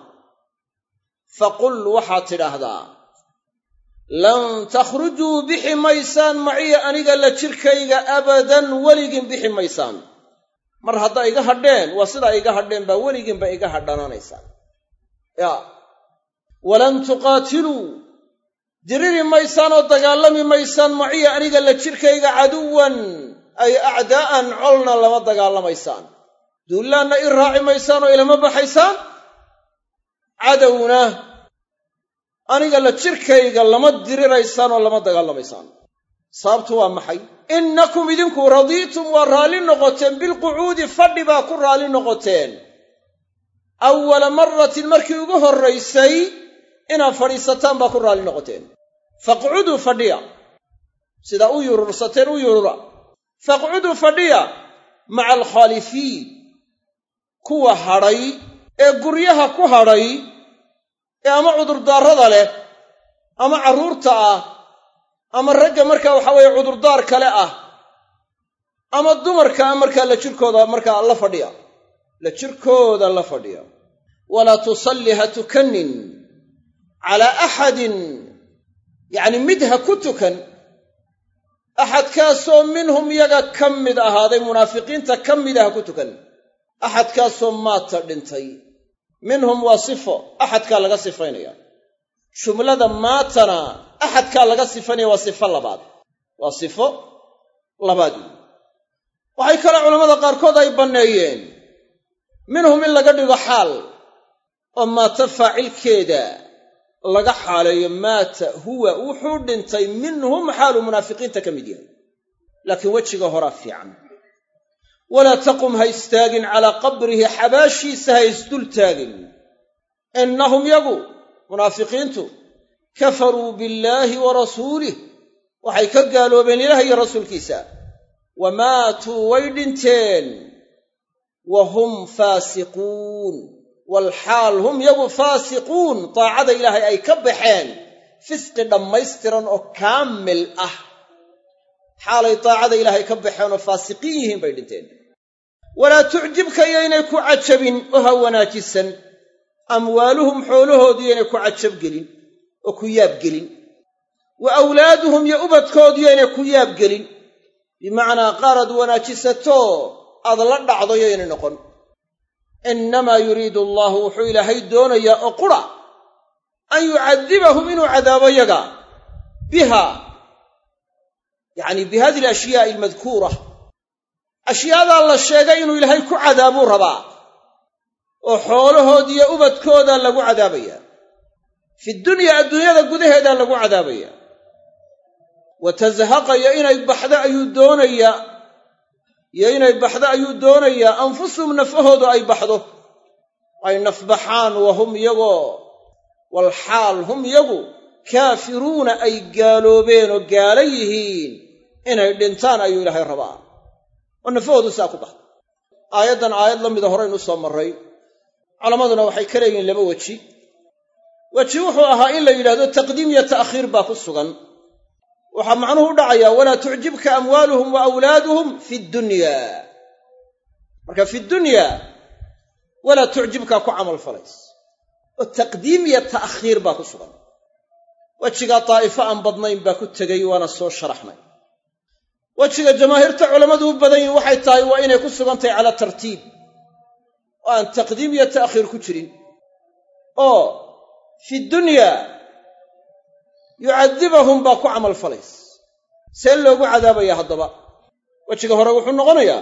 Speaker 1: faqul waxaad tidhaahdaa lan takhrujuu bixi maysaan maciya aniga la jirkayga abadan weligiin bixi maysaan mar haddaa iga hadheen waa sidaa iga hadheen baa weligiinba iga hadhananaysaan yaa walan tuqaatiluu diriri maysaan oo dagaalami maysaan maciya aniga la jirkayga caduwan ay acdaa'an colna lama dagaalamaysaan duullaanna i raaci maysaan oo ilama baxaysaan cadowna aniga la jirkayga lama diriraysaan oo lama dagaalamaysaan sababtu waa maxay innakum idinku radiitum waa raalli noqoteen bilqucuudi fadhi baa ku raalli noqoteen awala maratin markii ugu horraysay inaad fadhiisataan baa ku raalli noqoteen faqcuduu fadhiya sidaa u yurursateen u yurura faqcuduu fadhiya maca alkhaalifiin kuwa hadhay ee guryaha ku hadhay ee ama cudurdaarrada leh ama carruurta ah ama ragga markaa waxaa weeye cudurdaar kale ah ama dumarka ah markaa la jirkooda markaa la fadhiya la jirkooda la fadhiya walaa tusalli ha tukanin calaa axadin yacni mid ha ku tukan axadkaasoo minhum yaga ka mid ahaaday munaafiqiinta ka mida ha ku tukan axadkaasoo maata dhintay minhum waa sifo axadkaa laga sifaynaya jumlada maatana axadkaa laga sifaynaya waa sifo labaad waa sifo labaad wey waxay kale culammada qaarkood ay banneeyeen minhum in laga dhigo xaal oo maata faacilkeeda laga xaaleeyo maata huwa wuxuu dhintay minhum xaaluu munaafiqiinta ka mid yahay laakiin wejiga horaa fiican walaa taqum ha istaagin calaa qabrihi xabaashiisa ha isdul taagin innahum yagu munaafiqiintu kafaruu billaahi wa rasuulih waxay ka gaaloobeen ilaah iyo rasuulkiisa wa maatuu way dhinteen wa hum faasiquun walxaal hum yagu faasiquun daacada ilaahay ay ka baxeen fisqi dhammaystiran oo kaamil ah xaalay daacada ilaahay ka baxeen oo faasiqiin yihiin bay dhinteen walaa tucjibka iyoynay ku cajabin oo ha wanaajisan amwaaluhum xoolahoodu iyoynay ku cajabgelin oo ku yaabgelin wa awlaaduhum iyo ubadkoodu iyoynay ku yaabgelin bimacnaa qaar aad wanaajisato aad la dhacdo yoynay noqon innamaa yuriidu allaahu wuxuu ilaahay doonayaa oo qura an yucadibahum inuu cadaabo yaga biha yacni bi hadihi alashyaai almadkuura ashyaadaa la sheegay inuu ilaahay ku cadaabuu rabaa oo xoolahoodiiyo ubadkooda lagu cadaabaya fi dunya adduunyada gudaheedaa lagu cadaabaya wa tashaqa iyo inay baxdo ayuu doonayaa iyo inay baxdo ayuu doonayaa anfusuhum nafahoodu ay baxdo ay nafbaxaan wa hum iyagoo walxaal hum iyagu kaafiruuna ay gaaloobeen oo gaala yihiin inay dhintaan ayuu ilaahay rabaa oo nafahoodu saa ku baxdo aayaddan aayad la mida horaynu soo marray culammaduna waxay ka leeyihiin laba weji weji wuxuu ahaa in la yidhahdo taqdiim iyo ta'khiir baa ku sugan waxaa macnuhu u dhacayaa walaa tucjibka amwaaluhum wa awlaaduhum fi dunya marka fi dunya walaa tucjibkaa ku camal falays oo taqdiim iyo ta'khiir baa ku sugan wejigaa daa'ifo aan badnayn baa ku tegay waana soo sharaxnay wejiga jamaahiirta culammadu u badan yihin waxay tahay waa inay ku sugan tahay calaa tartiib oo aan taqdiim iyo ta'khiir ku jirin oo fi dunya yucadibahum baa ku camal falays see loogu cadaabaya haddaba wejiga hore wuxuu noqonayaa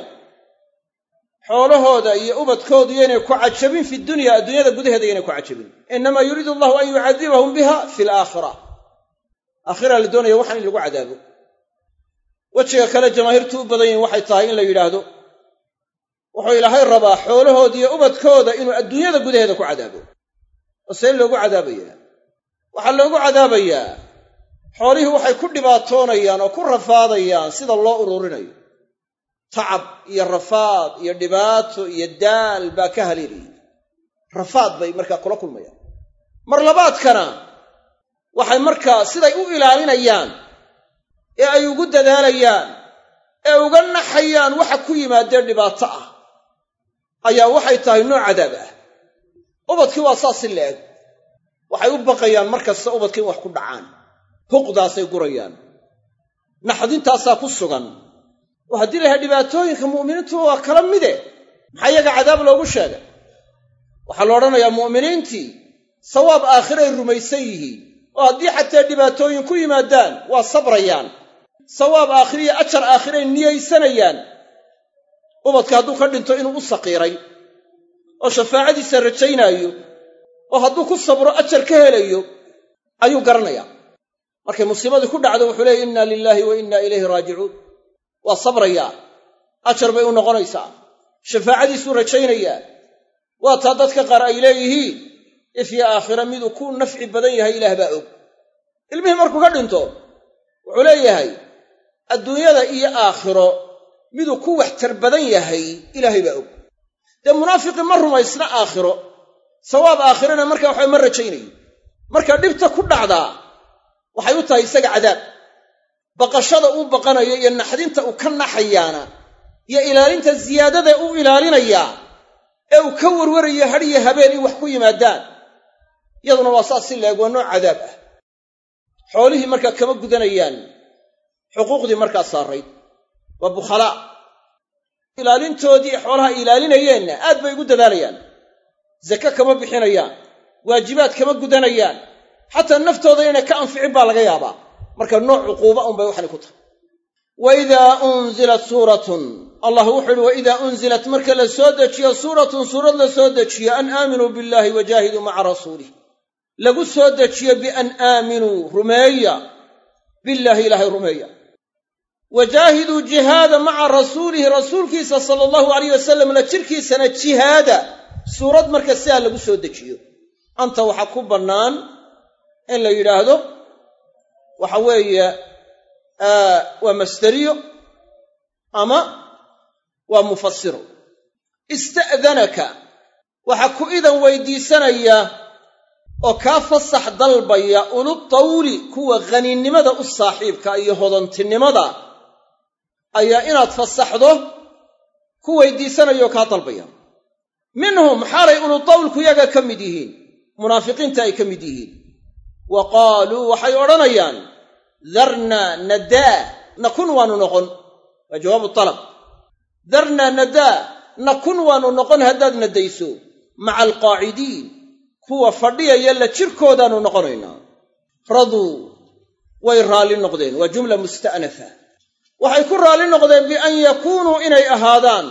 Speaker 1: xoolahooda iyo ubadkoodu yaynay ku cajabin fi dunya adduunyada gudaheeda yaynay ku cajabin innamaa yuriidu allahu an yucadibahum biha fi alaakhira aakhira la doonaya waxaan in lagu cadaabo wejiga kale jamaahiirtu u badan yihin waxay tahay in la yidhaahdo wuxuu ilaahay rabaa xoolahooda iyo ubadkooda inuu adduunyada gudaheeda ku cadaabo oo see loogu cadaabayaa waxaa loogu cadaabayaa xoolihii waxay ku dhibaatoonayaan oo ku rafaadayaan sida loo ururinayo tacab iyo rafaad iyo dhibaato iyo daal baa ka haleelayay rafaad bay markaa kula kulmayaan mar labaadkana waxay markaa siday u ilaalinayaan ee ay ugu dadaalayaan ee uga naxayaan waxa ku yimaadee dhibaato ah ayaa waxay tahay nooc cadaab ah ubadkii waa saas si la-eg waxay u baqayaan mar kasta ubadkii in wax ku dhacaan huqdaasay gurayaan naxdintaasaa ku sugan oo haddii la yahay dhibaatooyinka mu'miniintu waa kala mide maxaa iyaga cadaab loogu sheegay waxaa la odhanayaa mu'miniintii sawaab aakhiray rumaysan yihiin oo haddii xataa dhibaatooyin ku yimaadaan waa sabrayaan sawaab aakhiriyo ajar aakhiray niyaysanayaan ubadka hadduu ka dhinto inuu u saqiiray oo shafaacadiisa rajaynaayo oo hadduu ku sabro ajar ka helayo ayuu garanayaa markay musiibadii ku dhacdo wuxuu leeyay inna lilaahi wa inna ilayhi raajicuun waa sabrayaa ajar bay u noqonaysaa shafaacadiisuu rajaynayaa waa taa dadka qaar ay leeyihiin ifya aakhira miduu ku nafci badan yahay ilaah baa og ilmihii markuu ka dhinto wuxuu leeyahay adduunyada iyo aakhiro miduu ku waxtar badan yahay ilaahay baa og dee munaafiqii ma rumaysna aakhiro sawaab aakhirana markaa waxba ma rajaynayo marka dhibta ku dhacdaa waxay u tahay isaga cadaab baqashada uu baqanayo iyo naxdinta uu ka naxayaana iyo ilaalinta ziyaadada uu ilaalinayaa ee uu ka warwarayo hadhiyo habeen in wax ku yimaadaan iyaduna waa saas si leeg waa nooc cadaab ah xoolihii markaa kama gudanayaan xuquuqdii markaa saarayd waa bukhalaa ilaalintoodii xoolaha ilaalinayeenna aad bay ugu dadaalayaan zake kama bixinayaan waajibaad kama gudanayaan xataa naftooda inay ka anficin baa laga yaabaa marka nooc cuquuba unbay waxani ku tahay wa idaa unzilat suuratun allah wuxuu uhi wa idaa unzilat marka la soo dejiyo suuratun suurad la soo dejiyo an aaminuu billaahi wajaahiduu maca rasuulih lagu soo dejiyo bian aaminuu rumeeya billaahi ilaahay rumeeya wajaahiduu jihaada maca rasuulihi rasuulkiisa sala allahu alayh wasalam la jirkiisana jihaada suurad marka sidaa lagu soo dejiyo anta waxaa ku bannaan in la yidhaahdo waxa weeye waa masderiyo ama waa mufasiro ista'danaka waxaa ku idan weydiisanaya oo kaa fasax dalbaya ulu tawli kuwa khaniinnimada u saaxiibka iyo hodantinimada ayaa inaad fasaxdo ku weydiisanayoo kaa dalbaya minhum xaalay ulutawlku yaga ka mid yihiin munaafiqiinta ay ka mid yihiin wa qaaluu waxay odhanayaan darnaa nadaa nakun waanu noqon waa jawaabu talab darnaa nadaa nakun waanu noqon haddaad nadayso maca alqaacidiin kuwa fadhiyaya la jirkoodaannu noqonaynaa raduu way raalli noqdeen waa jumla musta'nafa waxay ku raalli noqdeen bian yakuunuu inay ahaadaan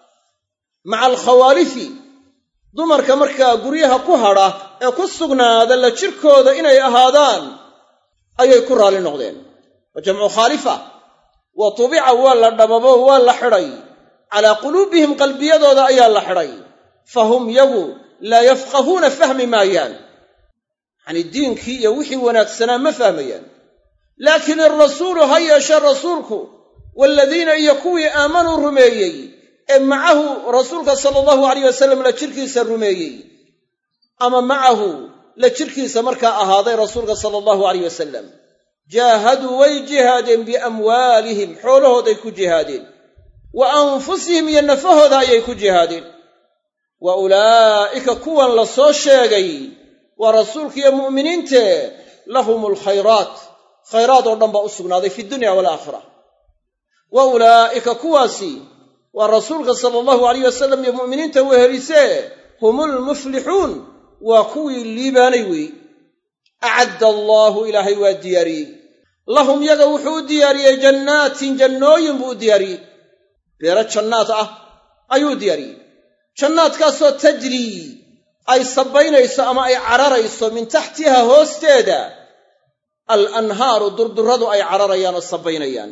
Speaker 1: maca alkhawaalifi dumarka markaa guryaha ku hadha ee ku sugnaada la jirkooda inay ahaadaan ayay ku raalli noqdeen wa jamcu khaalifa wa tubica waa la dhababo waa la xidhay calaa quluubihim qalbiyadooda ayaa la xidhay fahum yagu laa yafqahuuna fahmi maayaan yacanii diinkii iyo wixii wanaagsanaa ma fahmayaan laakiin irasuulu ha yeeshe rasuulku waaladiina iyo kuwii aamanuu rumeeyey ee macahu rasuulka sala allahu alayh wasalam la jirkiisa rumeeyey ama macahu la jirkiisa markaa ahaaday rasuulka sala allahu alayh wasalam jaahaduu way jihaadeen biamwaalihim xoolahooday ku jihaadeen wa anfusihim iyo nafahooda ayay ku jihaadeen wa ulaa'ika kuwan la soo sheegay waa rasuulkiiyo mu'miniinte lahum alkhayraat khayraad oo dhan baa u sugnaaday fi dunya walaakhira wa ulaa'ika kuwaasi waa rasuulka sala allahu alayh wasalam iyo mu'miniinta wehelisee humulmuflixuun waa kuwii liibaanay weeye acadda allaahu ilaahay waa diyaariyey lahum yaga wuxuu u diyaariyey jannaatin jannooyin buu u diyaariyey beero jannaad ah ayuu u diyaariyey jannaadkaasoo tajrii ay sabbaynayso ama ay cararayso min taxtiha hoosteeda al anhaaru durdurradu ay cararayaan oo sabbaynayaan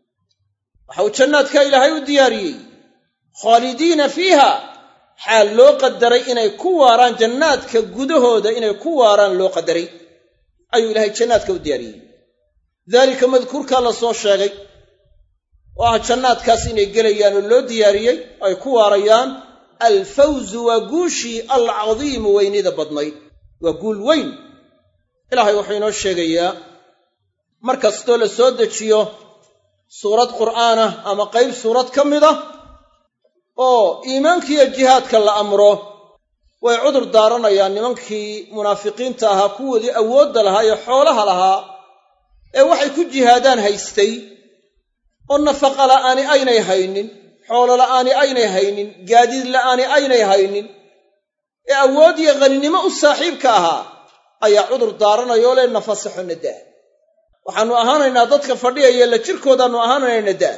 Speaker 1: waxa uu jannaadka ilaahay u diyaariyey khaalidiina fiiha xaal loo qadaray inay ku waaraan jannaadka gudahooda inay ku waaraan loo qadaray ayuu ilaahay jannaadka u diyaariyey daalika madkuurkaa la soo sheegay oo ah jannaadkaas inay gelayaan oo loo diyaariyey ay ku waarayaan alfawzu waa guushii alcadiimu weynida badnayd waa guul weyn ilaahay wuxuu inoo sheegayaa mar kastoo la soo dejiyo suurad qur'aanah ama qayb suurad ka mid ah oo iimaankiiyo jihaadka la amro way cudur daaranayaan nimankii munaafiqiinta ahaa kuwoodii awoodda lahaa ee xoolaha lahaa ee waxay ku jihaadaan haystay oo nafaqa la'aani aynay haynin xoolo la'aani aynay haynin gaadiid la'aani aynay haynin ee awood iyo haninimo u saaxiibka ahaa ayaa cudur daaranayoo le nafasaxo nadaa waxaannu ahaanaynaa dadka fadhiyaya la jirkoodaannu ahaanaynaa nadaa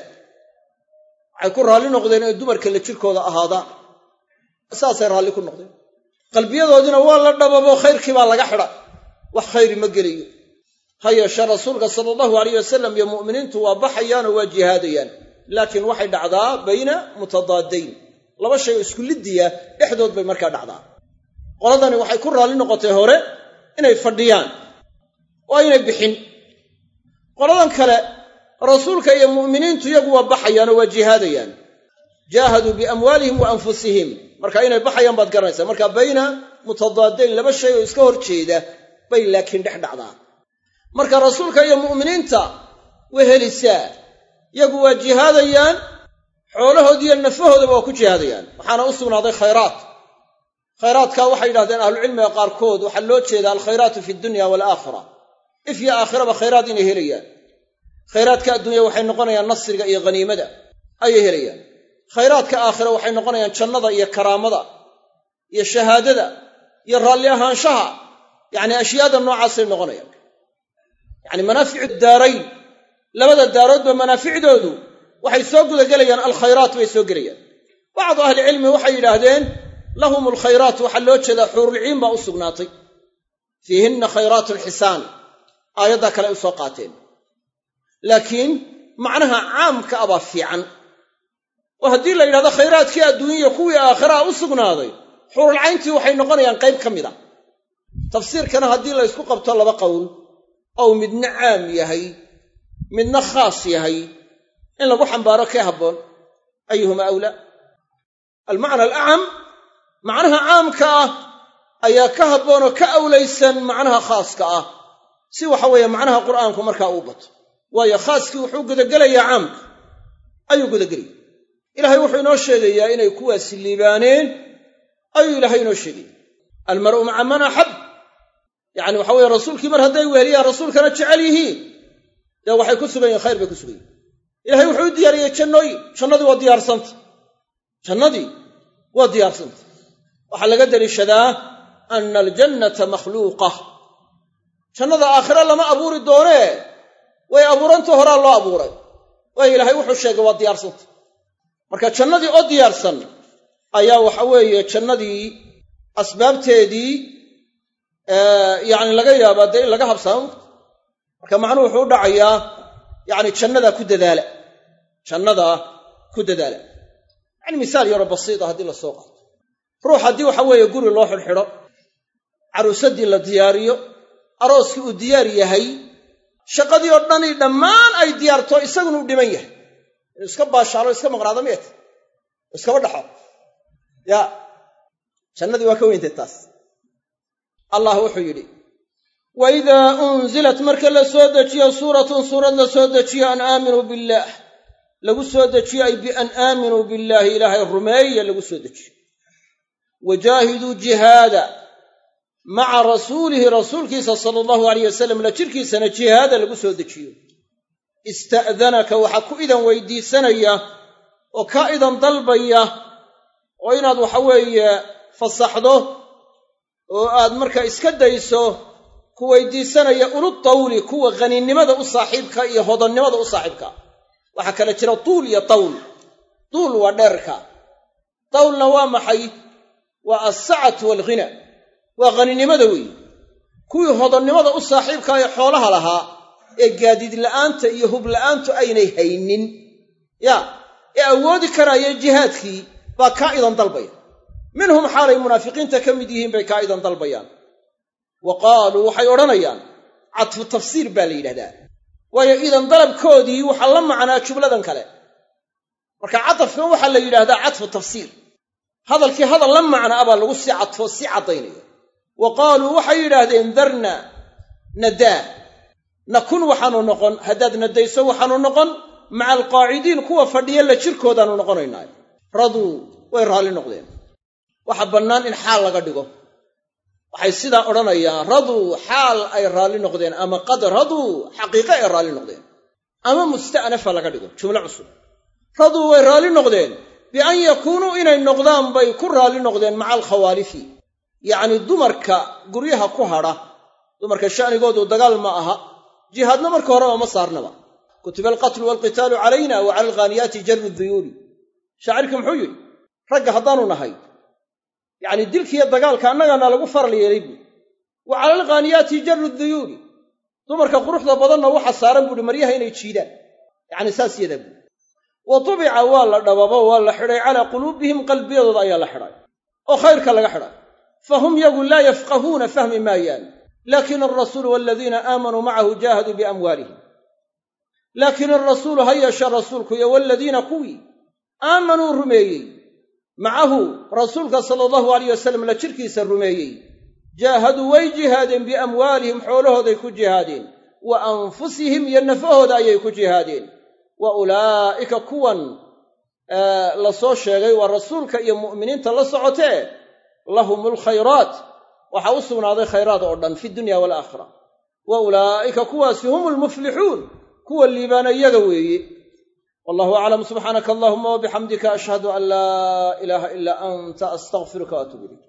Speaker 1: waxay ku raalli noqdeen inay dumarka la jirkooda ahaadaan saasay raalli ku noqdeen qalbiyadoodiina waa la dhababo khayrkii baa laga xidha wax khayri ma gelayo ha yeeshee rasuulka sala allahu alayh wasalam iyo mu'miniintu waa baxayaanoo waa jihaadayaan laakiin waxay dhacdaa bayna mutadaadayn laba shay oo isku liddiya dhexdood bay markaa dhacdaa qoladani waxay ku raalli noqotay hore inay fadhiyaan oo aynay bixin qoladan kale rasuulka iyo mu'miniintu iyagu waa baxayaan oo waa jihaadayaan jaahaduu biamwaalihim wa anfusihim marka inay baxayaan baad garanaysaa marka bayna mutadaadayn laba shay oo iska hor jeeda bay laakiin dhex dhacdaa marka rasuulka iyo mu'miniinta way helisaa iyagu waa jihaadayaan xoolahoodiiyo nafahoodaba waa ku jihaadayaan waxaana u sugnaaday khayraat khayraadka waxay yidhahdeen ahlucilmiga qaarkood waxaa loo jeedaa alkhayraatu fi dunya waalaakhira if yo aakhiraba khayraad inay helayaan khayraadka adduunya waxay noqonayaan nasriga iyo haniimada ayay helayaan khayraadka aakhira waxay noqonayaan jannada iyo karaamada iyo shahaadada iyo raalli ahaanshaha yacni ashyaada noocaasay noqonayaan yacni manaaficu daarayn labada daaroodba manaaficdoodu waxay soo gudagelayaan alkhayraat bay soo gelayaan bacdu ahlicilmi waxay yidhaahdeen lahum alkhayraat waxaa loo jeedaa xuurulciin baa u sugnaatay fiihinna khayraatu lxisaan aayaddaa kale ay u soo qaateen laakiin macnaha caamka a baa fiican oo haddii la yidhahdo khayraadkii adduunyaya kuwii aakhiraa u sugnaaday xuurulcayntii waxay noqonayaan qayb ka mid a tafsiirkana haddii la ysku qabto laba qowl ou midna caam yahay midna khaas yahay in lagu xambaaro kee habboon ayuhuma awlaa almacna alacam macnaha caamka ah ayaa ka habboonoo ka awlaysan macnaha khaaska ah si waxa weeye macnaha qur'aanku markaa uu bato waayo khaaskii wuxuu gudagelayaa caamka ayuu gudagelaya ilaahay wuxuu inoo sheegayaa inay kuwaasi liibaaneen ayuu ilaahay inoo sheegaya almar'u maca man axab yacni waxa weeye rasuulkii mar hadday weheliyaan rasuulkana jecel yihiin dee waxay ku sugan yihin khayr bay ku sugan yihin ilahay wuxuu u diyaariyey jannooyin jannadii waa diyaarsanta jannadii waa diyaarsanta waxaa laga deliishadaa ana aljannata makhluuqa jannada aakhire lama abuuri doonee way abuuranta horaa loo abuuray waayo ilaahay wuxuu sheegay waa diyaarsanta marka jannadii oo diyaarsan ayaa waxa weeye jannadii asbaabteedii yacni laga yaabaa dee in laga habsaamo marka macnuhu wuxuu u dhacayaa yacni jannadaa ku dadaala jannadaa ku dadaala yacni misaal yaroo basiita haddii la soo qaato ruux haddii waxa weeye guri loo xidhxidho caruusaddii la diyaariyo arooskii uu diyaar yahay shaqadii oo dhani dhammaan ay diyaarto isaguna u dhiman yahay inuu iska baashaalo iska maqnaado miyat iskaba dhaxo ya jannadii waa ka weyntay taas allah wuxuu yidhi wa idaa unzilat marka la soo dejiyo suuratun suurad la soo dejiyo an aaminuu billaah lagu soo dejiyo ay bian aaminuu billaahi ilaahay rumeeya lagu soo dejiyo wajaahiduu jihaada maca rasuulihi rasuulkiisa sala allahu alayh wasalam la jirkiisana jihaada lagu soo dejiyo ista'danaka waxaa ku idan weydiisanaya oo ka idan dalbaya oo inaad waxa weeye fasaxdo oo aad markaa iska dayso ku weydiisanaya ulu tawli kuwa khaniinnimada u saaxiibka iyo hodannimada u saaxiibka waxaa kale jira tuul iyo tawl tuul waa dheerka tawlna waa maxay waa alsacatu waalghina waa khaniinnimada weeye kuwii hodannimada u saaxiibka ee xoolaha lahaa ee gaadiid la'aanta iyo hub la'aantu aynay haynin ya ee awoodi karaya jihaadkii baa kaa idan dalbaya minhum xaalay munaafiqiinta ka mid yihiin bay kaa idan dalbayaan wa qaaluu waxay odhanayaan cadfu tafsiir baa la yidhahdaa waayo idan dalabkoodii waxaa la macnaa jumladan kale marka cadafkan waxaa la yidhaahdaa cadfu tafsiir hadalkii hadal la macna a baa lagu sii cadfoo sii caddaynaya wa qaaluu waxay yidhaahdeen darna nadaa nakun waxaanu noqon haddaad nadayso waxaanu noqon maca alqaacidiin kuwa fadhiya la jirkoodaanu noqonaynaa raduu way raalli noqdeen waxa bannaan in xaal laga dhigo waxay sidaa odhanayaan raduu xaal ay raalli noqdeen ama qad raduu xaqiiqe ay raalli noqdeen ama musta'nafa laga dhigo jumlo cusub raduu way raalli noqdeen bian yakuunuu inay noqdaan bay ku raalli noqdeen maca alkhawaalifi yacnii dumarka guryaha ku hadha dumarka sha'nigoodu dagaal ma aha jihaadna marka horeba ma saarnaba kutiba alqatlu waalqitaalu calayna wa cala alghaaniyaati jarru duyuuli shaacirkii muxuu yidhi ragga haddaanu nahay yacni dilkiiyo dagaalka annagana lagu faral yeelay buui wa cala alghaaniyaati jarru duyuuli dumarka quruxda badanna waxa saaran buuhi maryaha inay jiidaan yacni saas yadaa buui wa tubica waa la dhababo waa la xidhay calaa quluubihim qalbiyadooda ayaa la xidhay oo khayrka laga xidhay fahum yagu laa yafqahuuna fahmi maayaan laakin alrasuulu waladiina aamanuu macahu jaahaduu biamwaalihim laakiin alrasuulu ha yeeshe rasuulku iyo waladiina kuwii aamanuu rumeeyey macahu rasuulka sala allahu alayh wasalam la jirkiisa rumeeyey jaahaduu way jihaadeen biamwaalihim xoolahooday ku jihaadeen wa anfusihim iyo nafahooda ayay ku jihaadeen wa ulaa'ika kuwan la soo sheegay waa rasuulka iyo mu'miniinta la socotee lahum alkhayraat waxaa u sugnaaday khayraad oo dhan fi dunya waalaakhira wa ulaa'ika kuwaasi hum almuflixuun kuwa liibaana iyaga weeye wallahu aclam subxaanaka allahuma wabixamdika ashhadu an laa ilaaha ilaa anta astaqfiruka waatuub ilayk